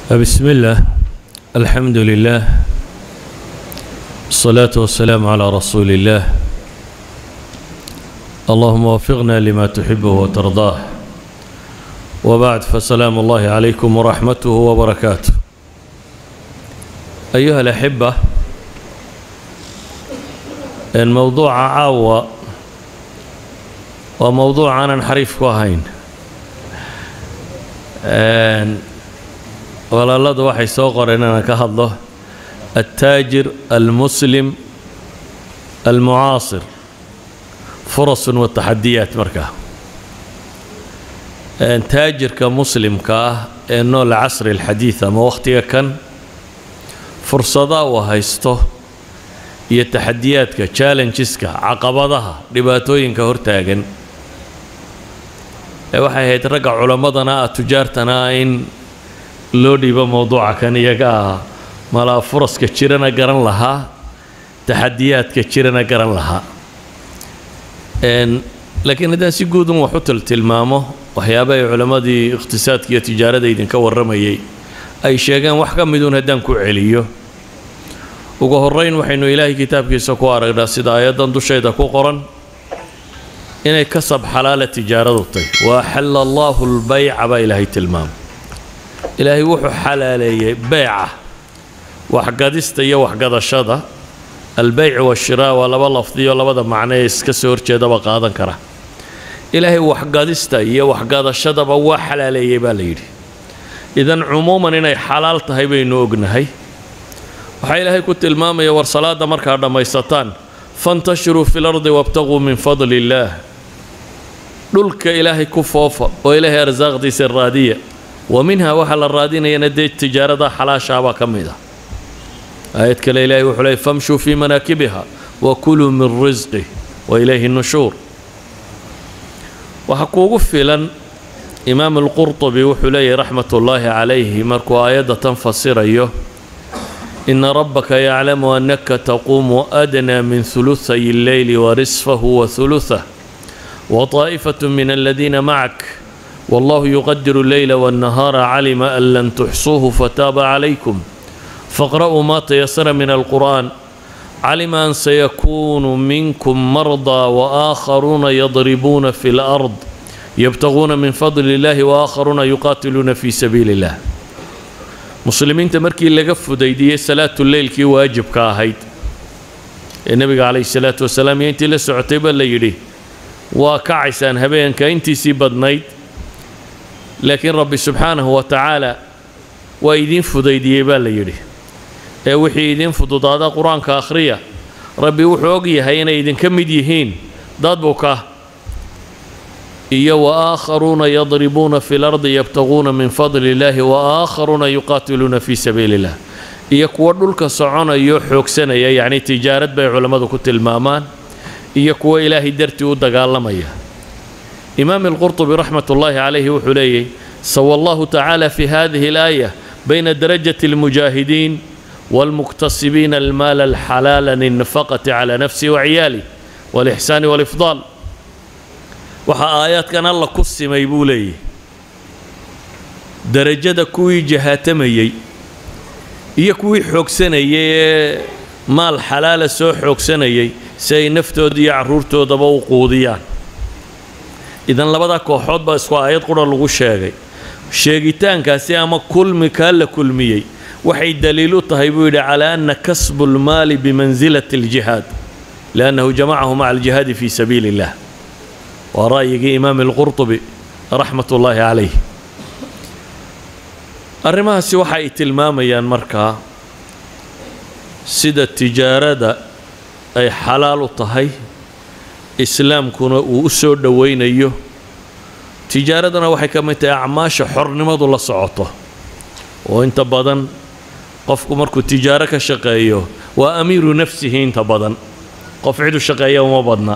بسم الله الحمد لله الصلاة والسلام على رسول الله اللهم وفقنا لما تحبه وترضاه وبعد فسلام الله عليكم ورحمته وبركاته أيها الأحبة الموضوع عاوة وموضوع أنا نحريف كوهين walaaladu waxay soo qoreen inaan ka hadlo altaajir almuslim almucaasir furasun wataxadiyaat markaa taajirka muslimka ah ee nool casri alxadiid ama wakhtiga kan fursada uu haysto iyo taxadiyaadka challengeska caqabadaha dhibaatooyinka hortaagan ee waxay ahayd ragga culammadana ah tujaartana ah in loo dhiibo mowduuca kan iyaga ah malaa furaska jirana garan lahaa taxadiyaadka jirana garan lahaa laakiin haddaan si guudun wax u tiltilmaamo waxyaaba ay culammadii iqhtisaadka iyo tijaarada idinka warramayay ay sheegeen wax ka miduun haddaan ku celiyo ugu horrayn waxaynu ilaahay kitaabkiisa ku aragnaa sida aayaddan dushayda ku qoran inay kasab xalaala tijaaradu tahy wa axalla allaahu lbayca baa ilaahay tilmaamay ilaahay wuxuu xalaaleeyey beyca waxgadista iyo waxgadashada albeyc washiraa waa laba lafdiyo labada macno ee iska soo horjeedaba qaadan kara ilaahay waxgadista iyo waxgadashadaba waa xalaaleeyey baa la yidhi idan cumuuman inay xalaal tahay baynu ognahay waxaa ilaahay ku tilmaamaya war salaada markaa dhammaysataan fantashiruu fi lardi wabtaquu min fadli illaah dhulka ilaahay ku foofa oo ilaahay arsaaqdiisa raadiya wa minhaa waxaa la raadinayana dee tijaarada xalaashaabaa ka mid ah aayad kale ilaahay wuxuu leey famshuu fii manaakibiha wa kuluu min risqih wa ilayhi nushuur waxaa kuugu filan imaam alqurtubi wuxuu leeyahy raxmat ullaahi calayhi markuu aayadda tan fasirayo ina rabbaka yaclamu annaka taquumu adnaa min huluhay alleyli wa risfahu wa huluthah wa taa'ifatu min aladiina macak والله يقدر الليل والنهار علم أن لن تحصوه فتاب عليكم فاقرأوا ما تيسر من القرآن علم أن سيكون منكم مرضى وآخرون يضربون في الأرض يبتغون من فضل الله وآخرون يقاتلون في سبيل الله مسلمين تمركي لقف ديدي صلاة الليل كي واجب كاهيد النبي عليه الصلاة والسلام ينتي لسعتيبا ليري وكعسان هبين كاينتي سي بدنيد laakiin rabbi subxaanahu wa tacaala waa idiin fudaydiyey baa la yidhi ee wixii idiin fududaada qur-aanka akhriya rabbi wuxuu og yahay inay idinka mid yihiin dad buka iyo wa aakharuuna yadribuuna fi lardi yabtaguuna min fadli illaahi wa aakharuuna yuqaatiluuna fii sabiili illah iyo kuwo dhulka soconayo xoogsanaya yacni tijaarad bay culammadu ku tilmaamaan iyo kuwo ilaahay dartii u dagaalamaya إمام القرطبي رحمة الله عليه وحليه سوى الله تعالى في هذه الآية بين درجة المجاهدين والمكتسبين المال الحلال للنفقة على نفسي وعيالي والإحسان والإفضال وحا آيات كان الله كسي ميبولي درجة كوي جهاتمي iyo kuwii xoogsanayay maal xalaala soo xoogsanayay si ay naftooda iyo caruurtoodaba u quudiyaan idan labada kooxood baa isku aayad qura lagu sheegay sheegitaankaasi ama kulmi kaa la kulmiyey waxay daliil u tahay buu yidhi calaa ana kasbu lmaali bimansilati aljihaad liannahu jamacahu maca aljihaadi fii sabiili illah waa ra'yigii imaam alqurtubi raxmat ullaahi calayh arrimahaasi waxa ay tilmaamayaan markaa sida tijaarada ay xalaal u tahay islaamkuna uu u soo dhowaynayo tijaaradana waxay ka mid tahay acmaasha xornimadu la socoto oo inta badan qofku markuu tijaaro ka shaqeeyo waa amiiru nafsihi inta badan qof cidu shaqeeya uma badna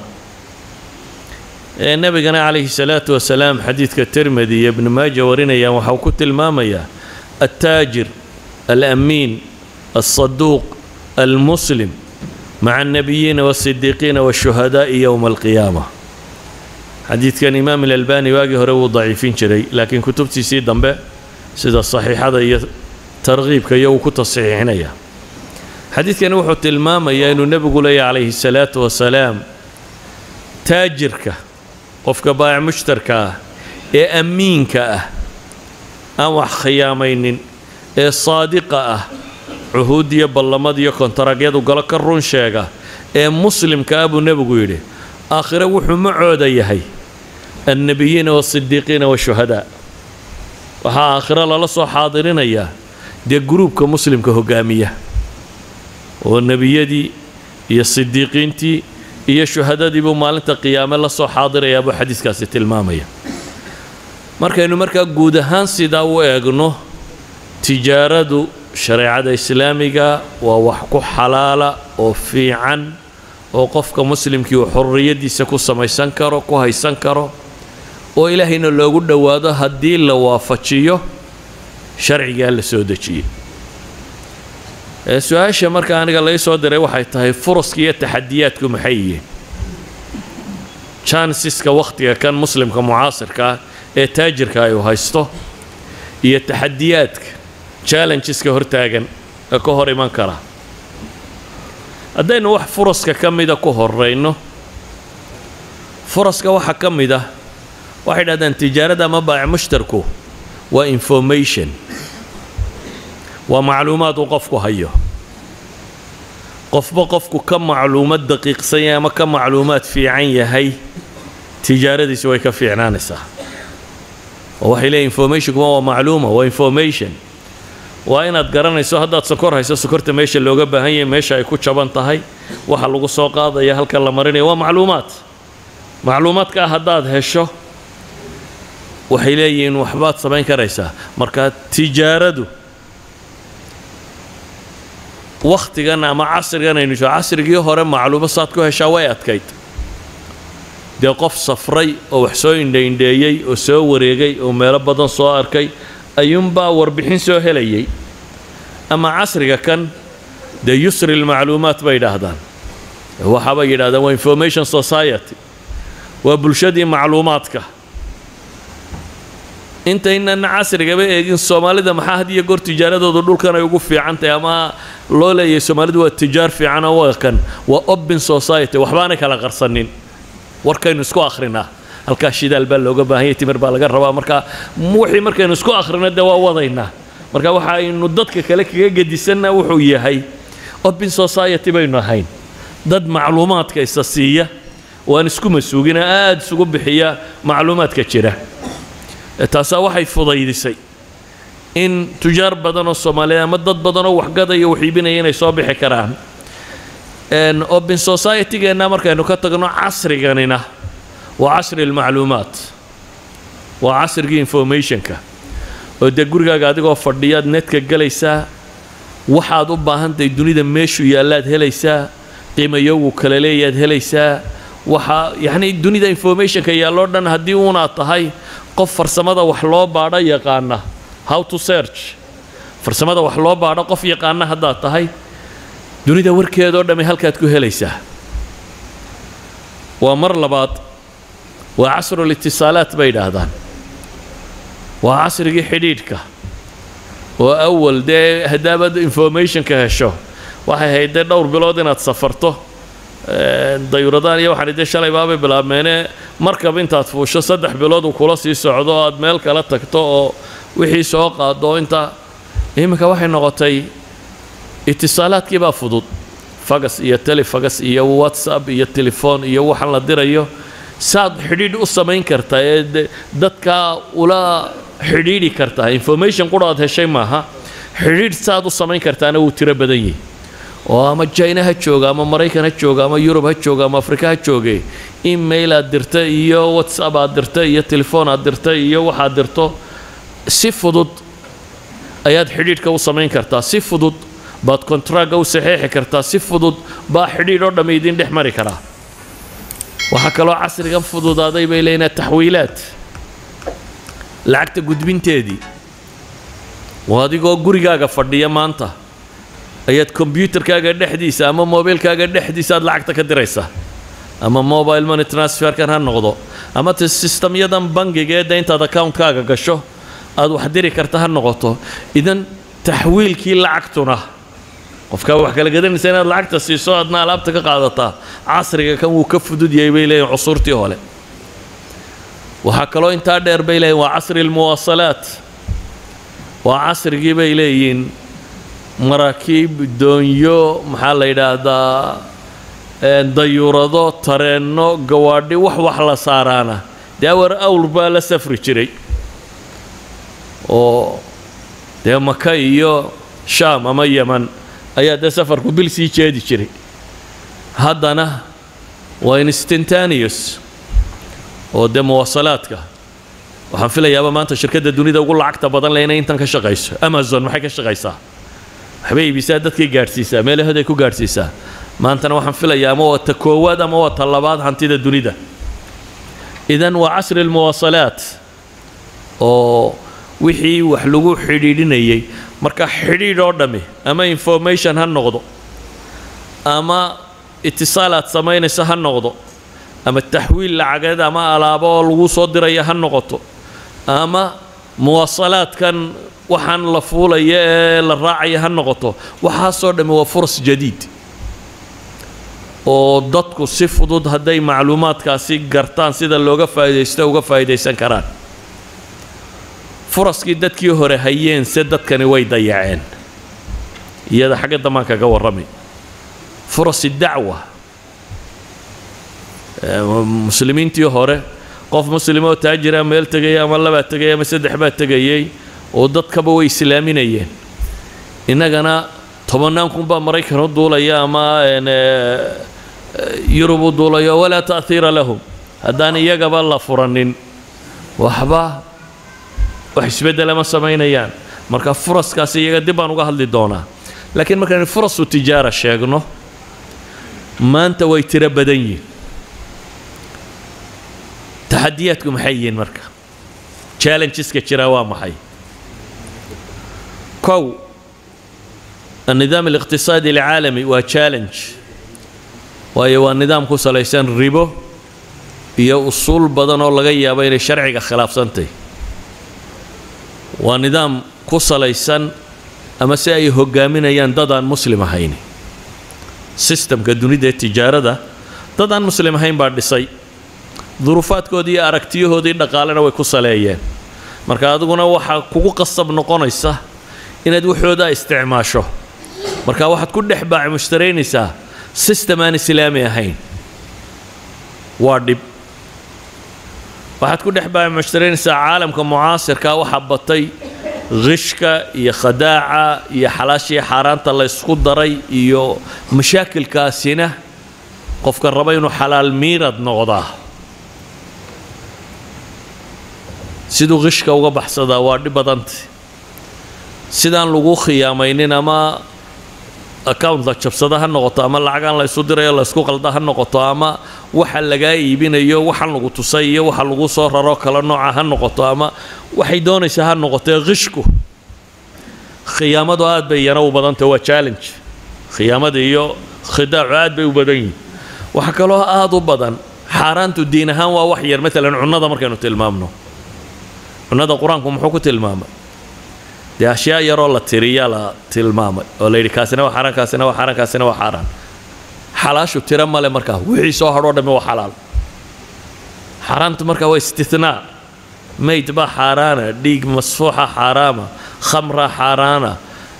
ee nebigana calayhi salaatu wasalaam xadiidka tirmidi iyo ibnu maaja warinayaan waxau ku tilmaamayaa altaajir alamiin alsaduuq almuslim مع النبيين والصديقين والشهداء يوم القيامة حديث كان إمام الألباني واقي هو ضعيفين شري لكن كتبتي سي دنبه سيدا الصحيحة tarkiibka iyo uu ku tasxiixinaya xadiidkani wuxuu tilmaamayaa inuu nebigu leeyahy calayhi salaatu wasalaam taajirka qofka baayac mushtarka ah ee ammiinka ah aan wax khiyaamaynin ee saadiqa ah cuhuud iyo ballamad iyo kontaraagyadu galo ka run sheega ee muslimka ah buu nebigu yidhi aakhire wuxuu macooda yahay annebiyiina waasidiiqiina washuhadaa waxaa aakhiro lala soo xaadirinayaa dee gruubka muslimka hogaamiya oo nebiyadii iyo sidiiqiintii iyo shuhadadii buu maalinta qiyaame la soo xaadirayaa buu xadiiskaasi tilmaamaya markaynu markaa guud ahaan sidaa u eegno tijaaradu shareecada islaamiga waa wax ku xalaala oo fiican oo qofka muslimkii uu xorriyaddiisa ku samaysan karo ku haysan karo oo ilaahayna loogu dhowaado haddii la waafajiyo sharcigaa la soo dejiyey su-aasha marka aniga lai soo diray waxay tahay furaska iyo taxadiyaadku maxay yihiin jansiska wakhtiga kan muslimka mucaasirka ah ee taajirka ay u haysto iyo taxadiyaadka challengeska hortaagan ee ka hor iman kara haddaynu wax furaska ka mida ku horeyno furaska waxaa ka mid ah waxay dhahdaan tijaarada ama baac mushtarku waa information waa macluumaad uu qofku hayo qofba qofku ka macluumad daqiiqsan yahay ama ka macluumaad fiican yahay tijaaradiisi way ka fiicnaanaysaa oo waxay leeyihin informationkuma waa macluuma waa information waa inaad garanayso haddaad sokor hayso sokorta meesha looga baahan yahay meesha ay ku jaban tahay waxa lagu soo qaadaya halka la marinaya waa macluumaad macluumaadkaa haddaad hesho waxay leeyihiin waxbaad samayn karaysaa marka tijaaradu wakhtigan ama casrigan aynu jiro casrigii hore macluumo saad ku heshaa way adkayd dee qof safray oo wax soo indhaindheeyey oo soo wareegay oo meelo badan soo arkay ayuunbaa warbixin soo helayay ama casriga kan dee yusri lmacluumaat bay idhaahdaan waxaabay yidhahdaan waa information society waa bulshadii macluumaadka intaynan casrigaba eegin soomaalida maxaa had iyo goor tijaaradooda dhulkan ay ugu fiican tahay ama loo leeyahay soomaalidu waa tijaar fiican oo wakan waa open society waxbaanay kala qarsanin warkaynu isku akhrinaa halkaa shidaal baa looga baahanya timir baa laga rabaa marka wixii markaynu isku akhrino dee waa wadaynaa marka waxa aynu dadka kale kaga gedisanna wuxuu yahay open society baynu ahayn dad macluumaadka isa siiya waan isku masuugina aada isugu bixiya macluumaadka jira taasaa waxay fudaydisay in tujaar badan oo soomaaliyeed ama dad badan oo waxgadaya wax iibinaya inay soo bixi karaan open society-geenna markaynu ka tagno casriganina waa casri almacluumaat waa casrigii informationka oo dee gurigaaga adigoo fadhiyaad netka gelaysaa waxaad u baahantahay dunida meeshuu yaallaad helaysaa qiimayogu kala leeyaad helaysaa waxaa yacni dunida informationka yaalloo dhan haddii uunaad tahay qof farsamada wax loo baadho yaqaana how to search farsamada wax loo baadho qof yaqaana haddaad tahay dunida warkeedoo dhammi halkaad ku helaysaa waa mar labaad waa casrul itisaalaat bay idhaahdaan waa casrigii xidhiidhka oo awal dee haddaabad informationka hesho waxay ahayd dee dhowr bilood inaad safarto dayuuradaan iyo waxaan dee shalay baabay bilaabmeene markab intaad fuusho saddex bilood uu kula sii socdo o aad meel kala tagto oo wixii soo qaado inta iminka waxay noqotay itisaalaadkii baa fudud fagas iyo telefagas iyo whatsapp iyo telefoon iyo waxaan la dirayo saad xidhiidh u samayn kartaa ee dadkaa ula xidhiidhi kartaa information qura aad heshay maaha xidhiidh saad u samayn kartaana wuu tiro badan yahi oo ama jina ha jooga ama maraykan ha jooga ama yurub ha jooga ama afrika ha jooge email aad dirta iyo whatsapp aad dirta iyo telefoon aad dirta iyo waxaad dirto si fudud ayaad xidhiidhka u samayn kartaa si fudud baad kontraaga u saxeexi kartaa si fudud baa xidhiidh oo dhammi idin dhex mari karaa waxaa kaloo casrigan fududaaday bay leeyihin taxwiilaad lacagta gudbinteedii oo adigoo gurigaaga fadhiya maanta ayaad kombyuutarkaaga dhexdiisa ama mobilkaaga dhexdiisa aad lacagta ka diraysaa ama mobile money transferkan ha noqdo ama te sistamyadan bangiga ee de intaad accountkaaga gasho aad wax diri karta ha noqoto idan taxwiilkii lacagtuna qofkaa wax kala gadanaysa inaad lacagta siiso adna alaabta ka qaadataa casriga kan wuu ka fudud yahay bay leeyihin cusurtii hole waxaa kaloo intaa dheer bay leeyihin waa casri almuwaasalaat waa casrigii bay leeyihiin maraakiib doonyo maxaa la yidhaahdaa dayuurado tareenno gawaadhi wax wax la saaraana dee awar awr baa la safri jiray oo dee maka iyo shaam ama yeman ayaa dee safarku bil sii jeedi jiray haddana waa instantaneous oo dee muwaasalaadka waxaan filayaaba maanta shirkadda dunida ugu lacagta badan leh inay intan ka shaqayso amazon maxay ka shaqaysaa waxbay iibisaa dadkay gaadhsiisaa meelahood ay ku gaadhsiisaa maantana waxaan filayaa ama waa ta koowaad ama waa ta labaad hantida dunida idan waa casri almuwaasalaat oo wixii wax lagu xidhiidhinayay marka xidhiidh oo dhammi ama information ha noqdo ama itisaal aad samaynayso ha noqdo ama taxwiil lacageed ama alaabo oo lagu soo diraya ha noqoto ama muwaasalaadkan waxaan la fuulaya ee la raacaya ha noqoto waxaasoo dhammi waa furas jadiid oo dadku si fudud hadday macluumaadkaasi gartaan sida looga faa'iidaysto uga faa'iidaysan karaan furaskii dadkii hore hayeen se dadkani way dayaceen iyada xagga dambaan kaga warramay furasi dacwa muslimiintii hore qof muslim oo taajira meel tegaya ama labaa tegaya ama saddex baa tegayay oo dadkaba way islaaminayeen innagana tobannaan kun baa maraykan u duulaya ama yurub u duulayo walaa ta'hiira lahum haddaan iyagaba la furanin waxba wax isbeddela ma samaynayaan marka furaskaasi iyaga dib baan uga hadli doonaa laakiin markaan furasu tijaara sheegno maanta way tiro badan yihin taxadiyaadku maxay yihiin marka challengeska jira waa maxay kow النظام الاقتصادي العالمي waa challenge waayo waa nidaam ku salaysan ribo iyo usuul badan oo laga yaabo inay sharciga khilaafsantahy waa nidaam ku salaysan ama si ay hogaaminayaan dad aan muslim ahayn sistamka dunida ee tijaarada dad aan muslim ahayn baa dhisay duruufaadkoodii iyo aragtiyahoodii dhaqaalena way ku saleeyeen marka adiguna waxaa kugu qasab noqonaysa inaad waxoodaa isticmaasho marka waxaad ku dhex baaci mushtaraynaysaa sistem aan islaami ahayn waa dhib waxaad ku dhex baaci mushtaraynaysaa caalamka mucaasirka waxaa batay qishka iyo khadaaca iyo xalaashii xaaraanta la ysku daray iyo mashaakilkaasina qofka raba inuu xalaal miirad noqdaa siduu qishka uga baxsadaa waa dhib badanta sidaan lagu khiyaamaynin ama account la jabsada ha noqoto ama lacagaan la ysu dirayo la ysku qalda ha noqoto ama waxa lagaa iibinayo waxan lagu tusay iyo waxa lagu soo raro kala nooca ha noqoto ama waxay doonaysaa ha noqotee qishku khiyaamadu aad bay iyana u badantah waa challenge khiyaamada iyo khidaacu aad bay u badan yihin waxa kaloo aad u badan xaaraantu diin ahaan waa wax yar maalan cunnada markaynu tilmaamno cunnada qur-aanku muxuu ku tilmaamay dee ashyaa yaroo la tiriyaa la tilmaamay oo la yidhi kaasina waa xaaraan kaasina waa xaaraan kaasina waa xaaraan xalaashu tiro male markaa wixii soo hadhoo dhammi waa xalaal xaaraantu markaa waa istinaa mayd baa xaaraana dhiig masfuuxa xaaraama khamra xaaraana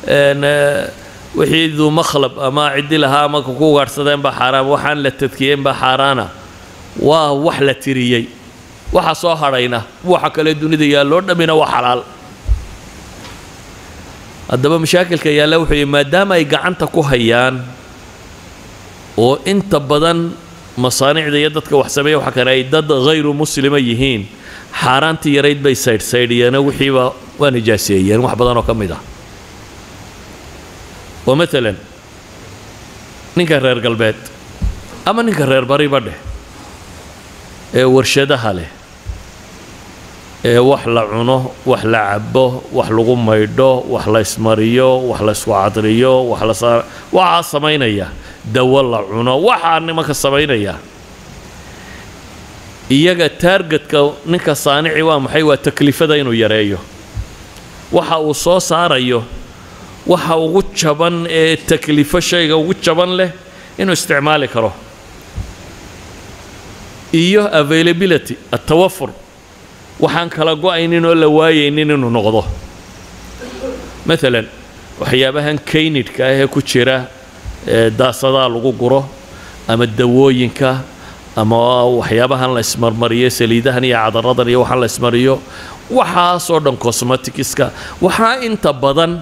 wixii duu makhlab ama ciddi lahaa ama ku ugaadhsadeen baa xaaraama waxaan la tadkiyeen baa xaaraana waa wax la tiriyey waxa soo hadhayna waxa kale dunida yaalloo dhammina waa xalaal haddaba mashaakilka yaalla wuxuu yihi maadaama ay gacanta ku hayaan oo inta badan masaanicda iyo dadka wax sameeya waxa kale ay dad hayru muslima yihiin xaaraantii yarayd bay saydhsaydhiyeeno wixiiba waa nijaaseeyeen wax badan oo ka mid ah oo maalan ninka reer galbeed ama ninka reer bariba dheh ee warshadaha leh ee wax la cuno wax la cabo wax lagu maydho wax la ismariyo wax la isku cadriyo wax la saa waxaa samaynaya dawo la cuno waxaa nimanka samaynaya iyaga taargetka ninka saanici waa maxay waa taklifada inuu yareeyo waxa uu soo saarayo waxa ugu jaban ee taklifo shayga ugu jaban leh inuu isticmaali karo iyo availability atawafur waxaan kala go-aynin oo la waayaynin inuu noqdo maalan waxyaabahan kaynidhka ah ee ku jira ee daasadaha lagu guro ama dawooyinka ama waxyaabahan la ismarmariyo saliidahan iyo cadaradan iyo waxaan la ismariyo waxaasoo dhan cosmeticska waxaa inta badan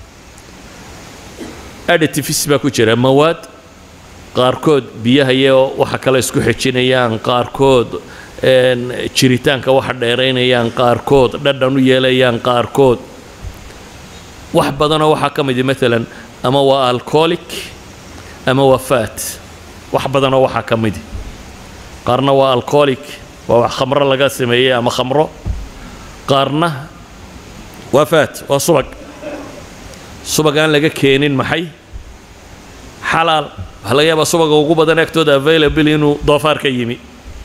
additives baa ku jira mawaad qaarkood biyaha iyo waxa kale isku xejinayaan qaarkood jiritaanka waxa dheeraynayaan qaarkood dhadhan u yeelayaan qaarkood wax badanoo waxaa ka midi maalan ama waa alcoholic ama waa fat wax badanoo waxaa ka midi qaarna waa alcoholic waa wax khamro laga sameeyey ama khamro qaarna waa fat waa subag subag aan laga keenin maxay xalaal waxaa laga yaabaa subaga ugu badan agtooda available inuu doofaar ka yimi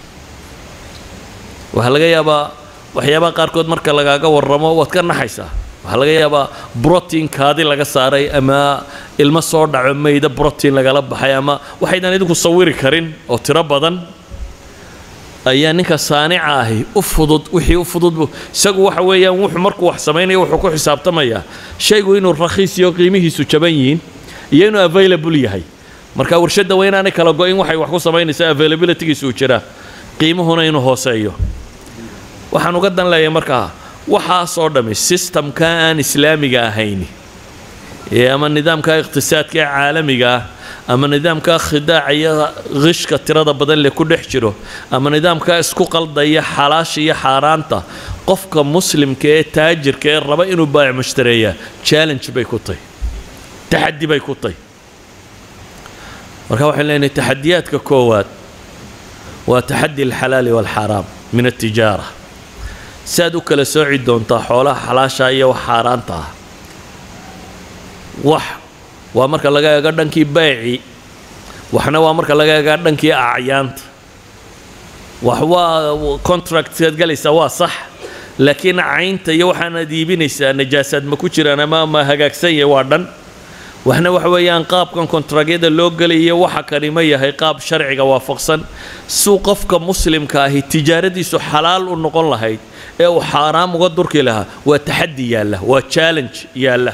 waxaa laga yaabaa waxyaabaha qaarkood marka lagaaga warramo waad ka naxaysaa waxaa laga yaabaa brotiin kaadi laga saaray ama ilmo soo dhaco mayda brotiin lagala baxay ama waxaydan idinku sawiri karin oo tiro badan ayaa ninka saanica ahi u fudud wixii u fududbu isagu waxa weeyaan wuxuu markuu wax samaynaya wuxuu ku xisaabtamayaa shaygu inuu rakhiis iyo qiimihiisu jaban yihiin iyo inuu available yahay marka warshadda waa inaanay kala go-in waxay wax ku samaynaysaa availabilitygiisu uu jiraa qiimuhuna inuu hooseeyo waxaan uga dan leeyahay markaa waxaasoo dhammi sistamka aan islaamiga ahayn ee ama nidaamka iqtisaadka ee caalamiga ah ama nidaamka khidaaca iyo qishka tirada badan le ku dhex jiro ama nidaamka isku qaldaya xalaasha iyo xaaraanta qofka muslimka ee taajirka ee raba inuu baayac mushtareeyaa challenge bay ku tahy taxaddi bay ku tahy marka waxaan leenahay taxadiyaadka koowaad waa taxaddi alxalaali waalxaaraam min altijaara si aad u kala sooci doontaa xoolaha xalaasha iyo wax xaaraanta ah wax waa marka laga eego dhankii bayci waxna waa marka laga eega dhankii acyaanta wax waa contractkaad galaysaa waa sax laakiin caynta iyo waxaanaad iibinaysaa najaasaad ma ku jiraan ama ma hagaagsan yahay waa dhan waxna waxa weeyaan qaabkan kontragyada loo gelayo waxa kani ma yahay qaab sharciga waafaqsan suu qofka muslimka ahi tijaaradiisu xalaal u noqon lahayd ee uu xaaraam uga durki lahaa waa taxaddi yaalla waa challenge yaalla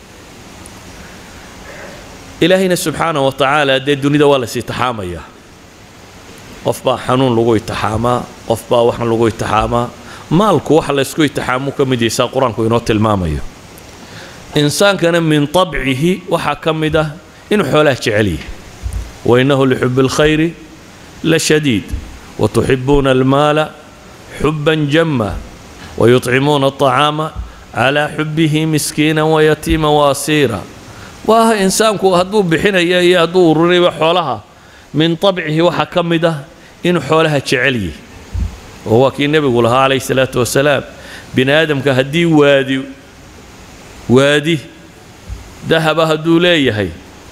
ilaahayna subxaanah wa tacaala dee dunida waa las itixaamayaa qof baa xanuun lagu itixaamaa qof baa waxan lagu itixaamaa maalku waxa laysku itixaamu ka mid yaysaa qur-aanku inoo tilmaamayo insaankana min طabcihi waxaa ka mid ah inuu xoolaha jecel yahay wainahu lixubi اlkhayri la shadiid watuxibuuna almaala xuban jama wayuطcimuuna الطacaama calaa xubihi miskiina wayatiima waasiira waa insaanku hadduu bixinaya iyo hadduu ururinayba xoolaha min طabcihi waxaa ka mid ah inuu xoolaha jecel yahay oo waa kii nebigu lahaa calayh الsalaatu wasalaam bini aadamka haddii waadi waadi dahaba hadduu leeyahay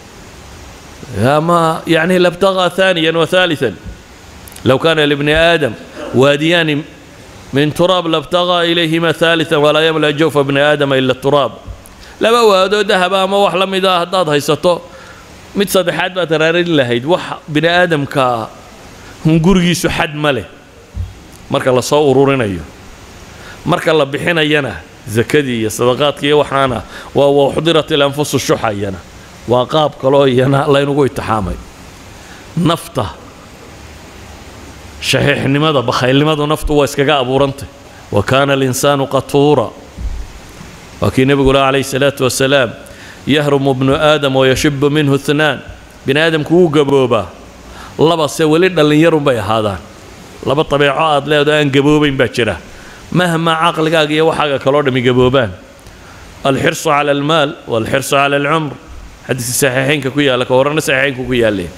ama yani labtagaa ثaaniya وثaaliثا low kana libni aadam waadiyaani min turaab labtagaa ilayhima ثaaliثا walaa yamla jawfa bni aadama ila turaab laba waadoo dahaba ama wax la mid a haddaad haysato mid saddexaad baad raarin lahayd wax bini aadamka hungurigiisu xad ma leh marka la soo ururinayo marka la bixinayana zakadii iyo sadaqaadkii iyo waxaana waa waxdirat ilanfusu shuxa iyana waa qaab kaloo iyana laynagu itixaamay nafta shaxiixnimada bakhaylnimadu naftu waa iskaga abuurantay wa kaana alinsaanu qatuura waa kii nebigu lah calayhi salaatu wasalaam yahrumu bnu aadam wayashibu minhu ithnaan bini aadamku wuu gaboobaa labase weli dhallinyarun bay ahaadaan laba dabeeco aad leedo aan gaboobayn baa jira mahma caqligaaga iyo waxaaga kaloo dhami gaboobaan alxirsu cala almaal walxirsu cala alcumr xadiiska saxiixeynka ku yaalla ka horena saxiixeynku ku yaalleen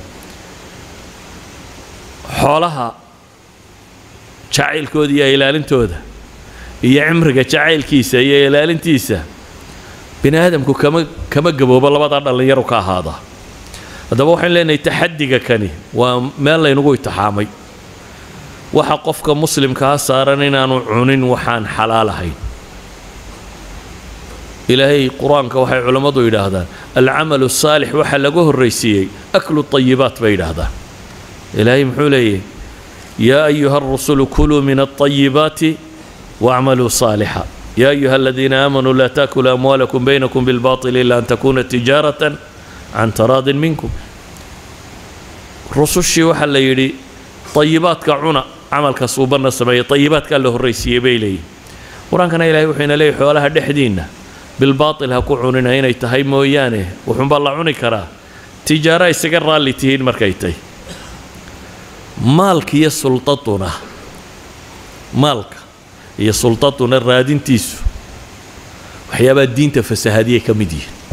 xoolaha jacaylkooda iyo ilaalintooda iyo cimriga jacaylkiisa iyo ilaalintiisa bini aadamku kama kama gaboobo labadaa dhallinyaru ka ahaada haddaba waxaynu leenahay taxadiga kani waa meel laynagu itixaamay waxa qofka muslimkaa saaran inaanu cunin waxaan xalaal ahayn ilaahay qur-aanka waxay culammadu yidhaahdaan alcamalu saalix waxaa laga horraysiiyey aklu طayibaat bay yidhaahdaan ilaahay muxuu leeyahy yaa ayuha الrusulu kuluu min الطayibaati wاcmaluu صaalixa ya ayuha aladiina aamanuu laa taأkuluu amwaalakum baynakum biاlbaطil ila an takuna tijaarata can taraadin minkum rusushii waxaa la yidhi طayibaadka cuna camalka suubanna sameeya طayibaadkaa la horraysiiyey bay leeyihin qur-aankana ilahay wuxuu ina leeyahy xoolaha dhexdiinna bilbaatil ha ku cunina inay tahay mooyaane wuxuunbaa la cuni karaa tijaara isaga raalli tihiin markay tahy maalka iyo sultaduna maalka iyo sultaduna raadintiisu waxyaabaa diinta fasahadiyay ka mid yihiin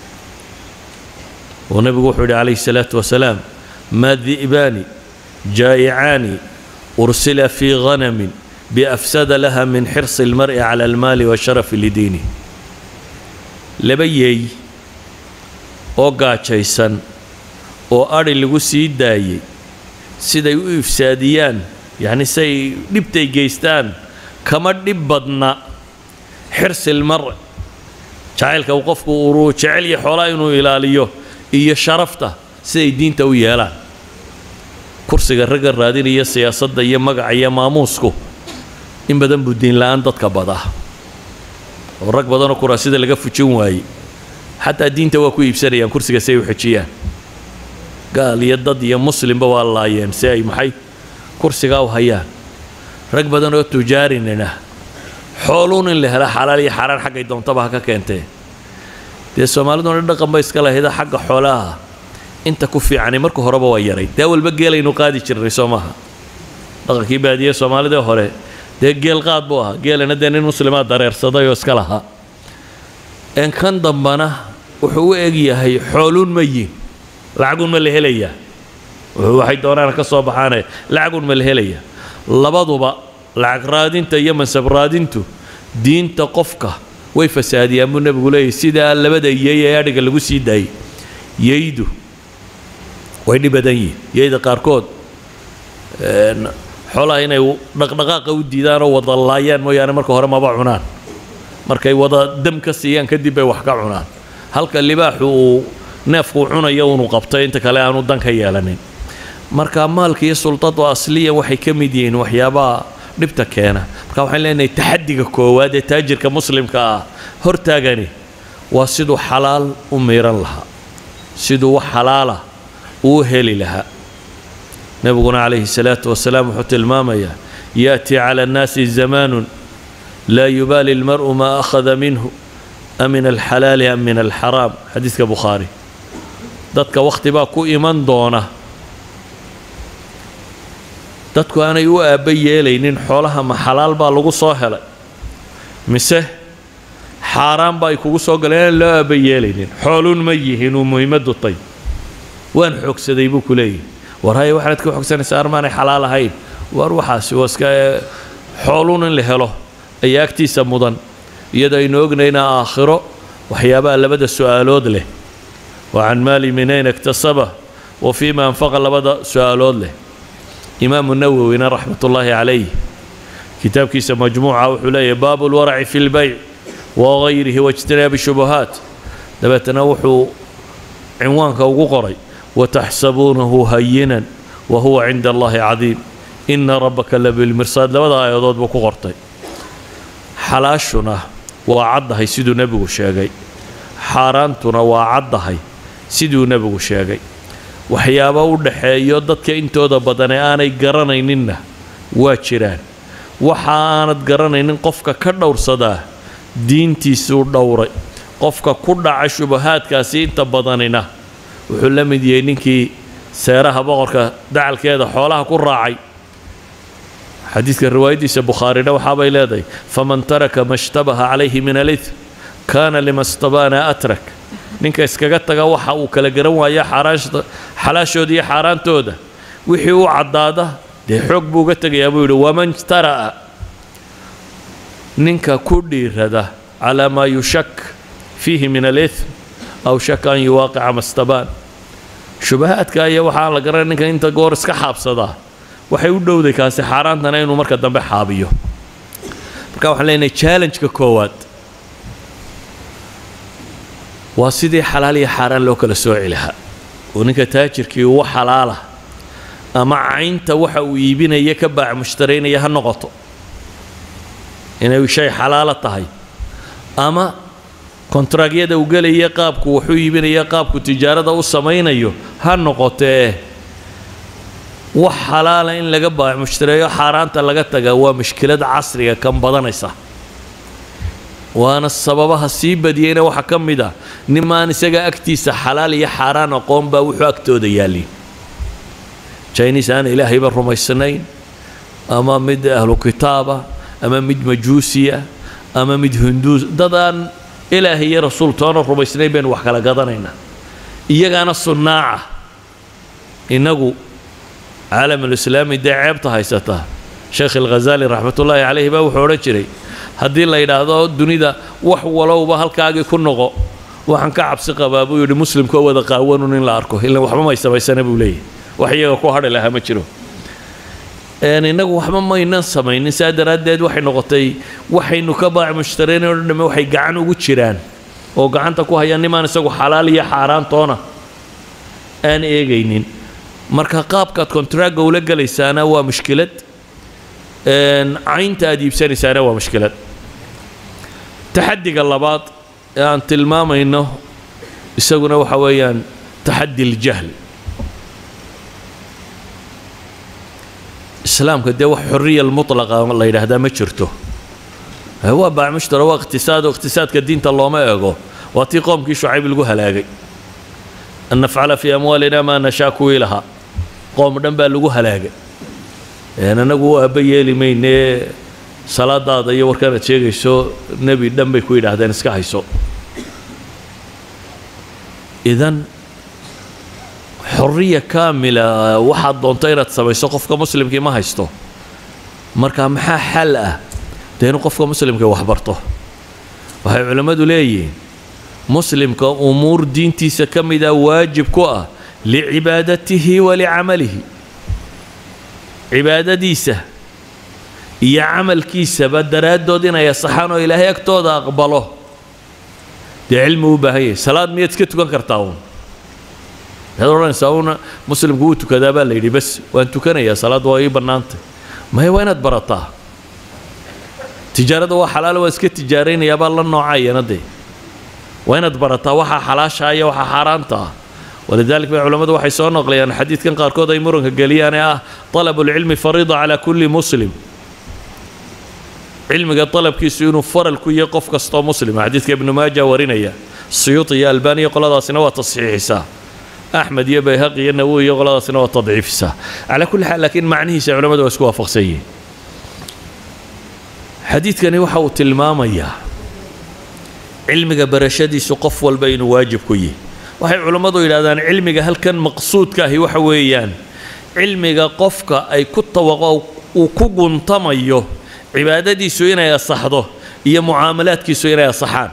oo nebigu wuxuu yidhi calayhi salaatu wasalaam maa di'baani jaa'icaani ursila fiighanamin biafsada laha min xirsi almar'i cala almaali wa sharafi lidiinih laba yeey oo gaajaysan oo adhi lagu sii daayey siday u ifsaadiyaan yacni siay dhibtay geystaan kama dhib badna xirsilmar jacaylka uu qofku uruu jecel iyo xoolaa inuu ilaaliyo iyo sharafta siday diinta u yeelaan kursiga ragga raadinaya siyaasadda iyo magaca iyo maamuusku in badan buu diinla-aan dadka badaa oo rag badanoo kuraasida laga fujin waayey xataa diinta waa ku iibsanayaan kursiga si ay u xejiyaan gaal iyo dad iyo muslimba waa laayeen si ay maxay kursigaa u hayaan rag badan oo tujaarinina xooluun in la hela xalaal iyo xaaraan xaggay doontaba ha ka keentee dee soomaaliduna dhaqan ba iska lahayda xagga xoolaha inta ku fiicani marka horeba waa yaray dee walba geelaynu qaadi jirnay soo maaha dhaqankii baadiye soomaalida hore dee geel qaad buu ahaa geelana dee nin muslimaa dareersaday oo iska lahaa en kan dambana wuxuu u eg yahay xooluun ma yihin lacagun ma la helayaa waxay doonaan ka soo baxaane lacagun ma la helayaa labaduba lacag raadinta iyo mansab raadintu diinta qofka way fasaadiyaan buu nebigu leeyahy sidaa labada yey ee adhiga lagu sii daayey yeydu way dhib badan yihin yeyda qaarkood xoolaha inay dhaqdhaqaaqa u diidaan oo wada laayaan mooyaane marka hore maba cunaan markay wada dam ka siiyaan kadib bay wax ka cunaan halka libaaxu uu neefku cunayo unu qabtay inta kale aanu dan ka yeelanin marka maalka iyo sultadu asliyan waxay ka mid yihiin waxyaabaha dhibta keena marka waxaan leenahay taxadiga koowaad ee taajirka muslimka ah hortaagani waa siduu xalaal u miiran lahaa siduu wax xalaala uu heli lahaa nebiguna calayhi salaatu wasalaam wuxuu tilmaamayaa yaأtii cala annaasi zamaanu laa yubaali اlmar'u maa akhada minhu a min alxalaali am min alxaraam xadiidka bukhaari dadka wakhti baa ku iman doona dadku aanay u aabba yeelaynin xoolaha ma xalaal baa lagu soo helay mise xaaraan ba ay kugu soo galeen aan loo aabba yeelaynin xooluun ma yihiin uu muhiimaddu tay waan xoogsaday buu ku leeyahy war haya waxaanad ka xoogsanaysaa armaanay xalaal ahayn war waxaasi waa iska xooluun in la helo ayaa agtiisa mudan iyadoo aynu ognayna aakhiro waxyaabaha labada su'aalood leh wa can maali min ayna iktasaba wa fiima anfaqa labada su'aalood leh imaamu nawowina raxmat ullaahi calayh kitaabkiisa majmuuca wuxuu leeyahy baabu lwaraci fi lbayc wagayrihi waijtinaabi shubuhaat dabeetana wuxuu cinwaanka ugu qoray wataxsabuunahu hayinan wa huwa cinda allahi cadiim ina rabbaka labilmirsaad labada aayadood buu ku qortay xalaashuna waa caddahay siduu nebigu sheegay xaaraantuna waa caddahay siduu nebigu sheegay waxyaaba u dhaxeeyo dadka intooda badane aanay garanayninna waa jiraan waxa aanad garanaynin qofka ka dhowrsadaa diintiisuu dhowray qofka ku dhaca shubahaadkaasi inta badanina wuxuu la mid yahay ninkii seeraha boqorka dacalkeeda xoolaha ku raacay xadiidka riwaayaddiisa bukhaarina waxaabay leedahay faman taraka ma shtabaha calayhi min alith kaana lima stabaana atrak ninka iskaga taga waxa uu kala garan waaya xaaraashta xalaashooda iyo xaaraantooda wixii u caddaada dee xoog buu uga tegayaa buu yidhi waman tara'a ninka ku dhiirada calaa maa yushak fiihi min alithm aw shaka an yuwaaqica mastabaan shubahaadka iyo waxaan la garanay ninka inta goor iska xaabsadaa waxay u dhowday kaasi xaaraantana inuu marka dambe xaabiyo marka waxaan leenahay challenge-ka koowaad waa sidii xalaal iyo xaaraan loo kala sooci lahaa oo ninka taajirkii uwa xalaala ama caynta waxa uu iibinaya ka baac mushtaraynaya ha noqoto inay shay xalaalo tahay ama kontaraagyada uu gelaya qaabku wuxuu iibinaya qaabku tijaarada u samaynayo ha noqotee wax xalaala in laga baac mushtareeyo xaaraanta laga tagaa waa mushkilad casriga kan badanaysa waana sababaha sii badiyeyna waxaa ka mid ah nimaan isaga agtiisa xalaal iyo xaaraan aqoon baa wuxuu agtooda yaallin jiniis aan ilaahayba rumaysanayn ama mid ahlu kitaaba ama mid majuusiya ama mid hinduus dad aan ilaahay iyo rasuul toona rumaysnayn baynu wax kala gadanaynaa iyagaana sunnaaca innagu caalamulislaami dee ceebta haysata sheekh alghazaali raxmatullaahi calayhi baa wuxuu odhan jiray haddii la yidhaahdo dunida wax walowba halkaagii ku noqo waxaan ka cabsi qabaa buu yidhi muslimkoo wada qaawanun in la arko ilan waxba may samaysana buu leeyahy wax iyaga ku hadhi lahaa ma jiro innagu waxba maynan samaynin saa daraaddeed waxay noqotay waxaynu ka baac mushtareen oo dhamme waxay gacan ugu jiraan oo gacanta ku hayaan nimaan isagu xalaal iyo xaaraantoona aan eegaynin marka qaabkaad kontraaga ula gelaysaana waa mushkilad caynta aad iibsanaysaana waa mushkilad taxadiga labaad ee aan tilmaamayno isaguna waxa weeyaan taxadi aljahl islaamka dee wax xoriya mutlaqa la yidhaahdaa ma jirto waa baacmushtara waa iqtisaad oo iqtisaadka diinta looma eego waa tii qoomkii shucayb lagu halaagay an nafcala fii amwaalina maa nashaa kuwii lahaa qoom dhan baa lagu halaagay anagu u aabba yeeli maynee salaadaada iyo warkaanaad sheegayso nebi dhan bay ku yidhaahdeen iska hayso idan xoriya kaamila waxaad doonto inaad samayso qofka muslimkii ma haysto marka maxaa xal ah dee inuu qofka muslimkii wax barto waxay culimmadu leeyihiin muslimka umuur diintiisa ka mida waajib ku ah licibaadatihi wa licamalihi cibaadadiisa iyo camalkiisaba daraaddood inay asaxaan oo ilaahay agtooda aqbalo dee cilmi u baahan yahay salaad miyaad iska tukan kartaa uun maxaad odhanaysaa uuna muslimku wuu tukadaa baa la yidhi bas waan tukanayaa salaad waa ii bannaantay maya waa inaad barataa tijaarada waa xalaalo waa iska tijaaraynayaa baa la noocayana dee waa inaad barataa waxaa xalaashaa iyo waxaa xaaraanta ah walidalik bay culammadu waxay soo noqlayaan xadiidkan qaarkood ay muranka geliyaan ee ah talabulcilmi fariida calaa kulli muslim cilmiga dalabkiisu inuu faral ku yahay qof kastoo muslima xadiidka ibnu maaja warinaya siyuuti iyo albaaniya qoladaasina waa tasxiixisaa axmed iyo bayhaqi iyo nawowi iyo qoladaasina waa tadciifisaa calaa kulli xaal laakiin macnihiisa culamadu waa isku waafaqsan yihiin xadiidkani waxa uu tilmaamayaa cilmiga barashadiisu qof walba inuu waajib ku yihi waxay culammadu yidhahdaan cilmiga halkan maqsuudka ahi waxa weeyaan cilmiga qofka ay ku tawaqo uu ku guntamayo cibaadadiisu inay asaxdo iyo mucaamalaadkiisu inay asaxaan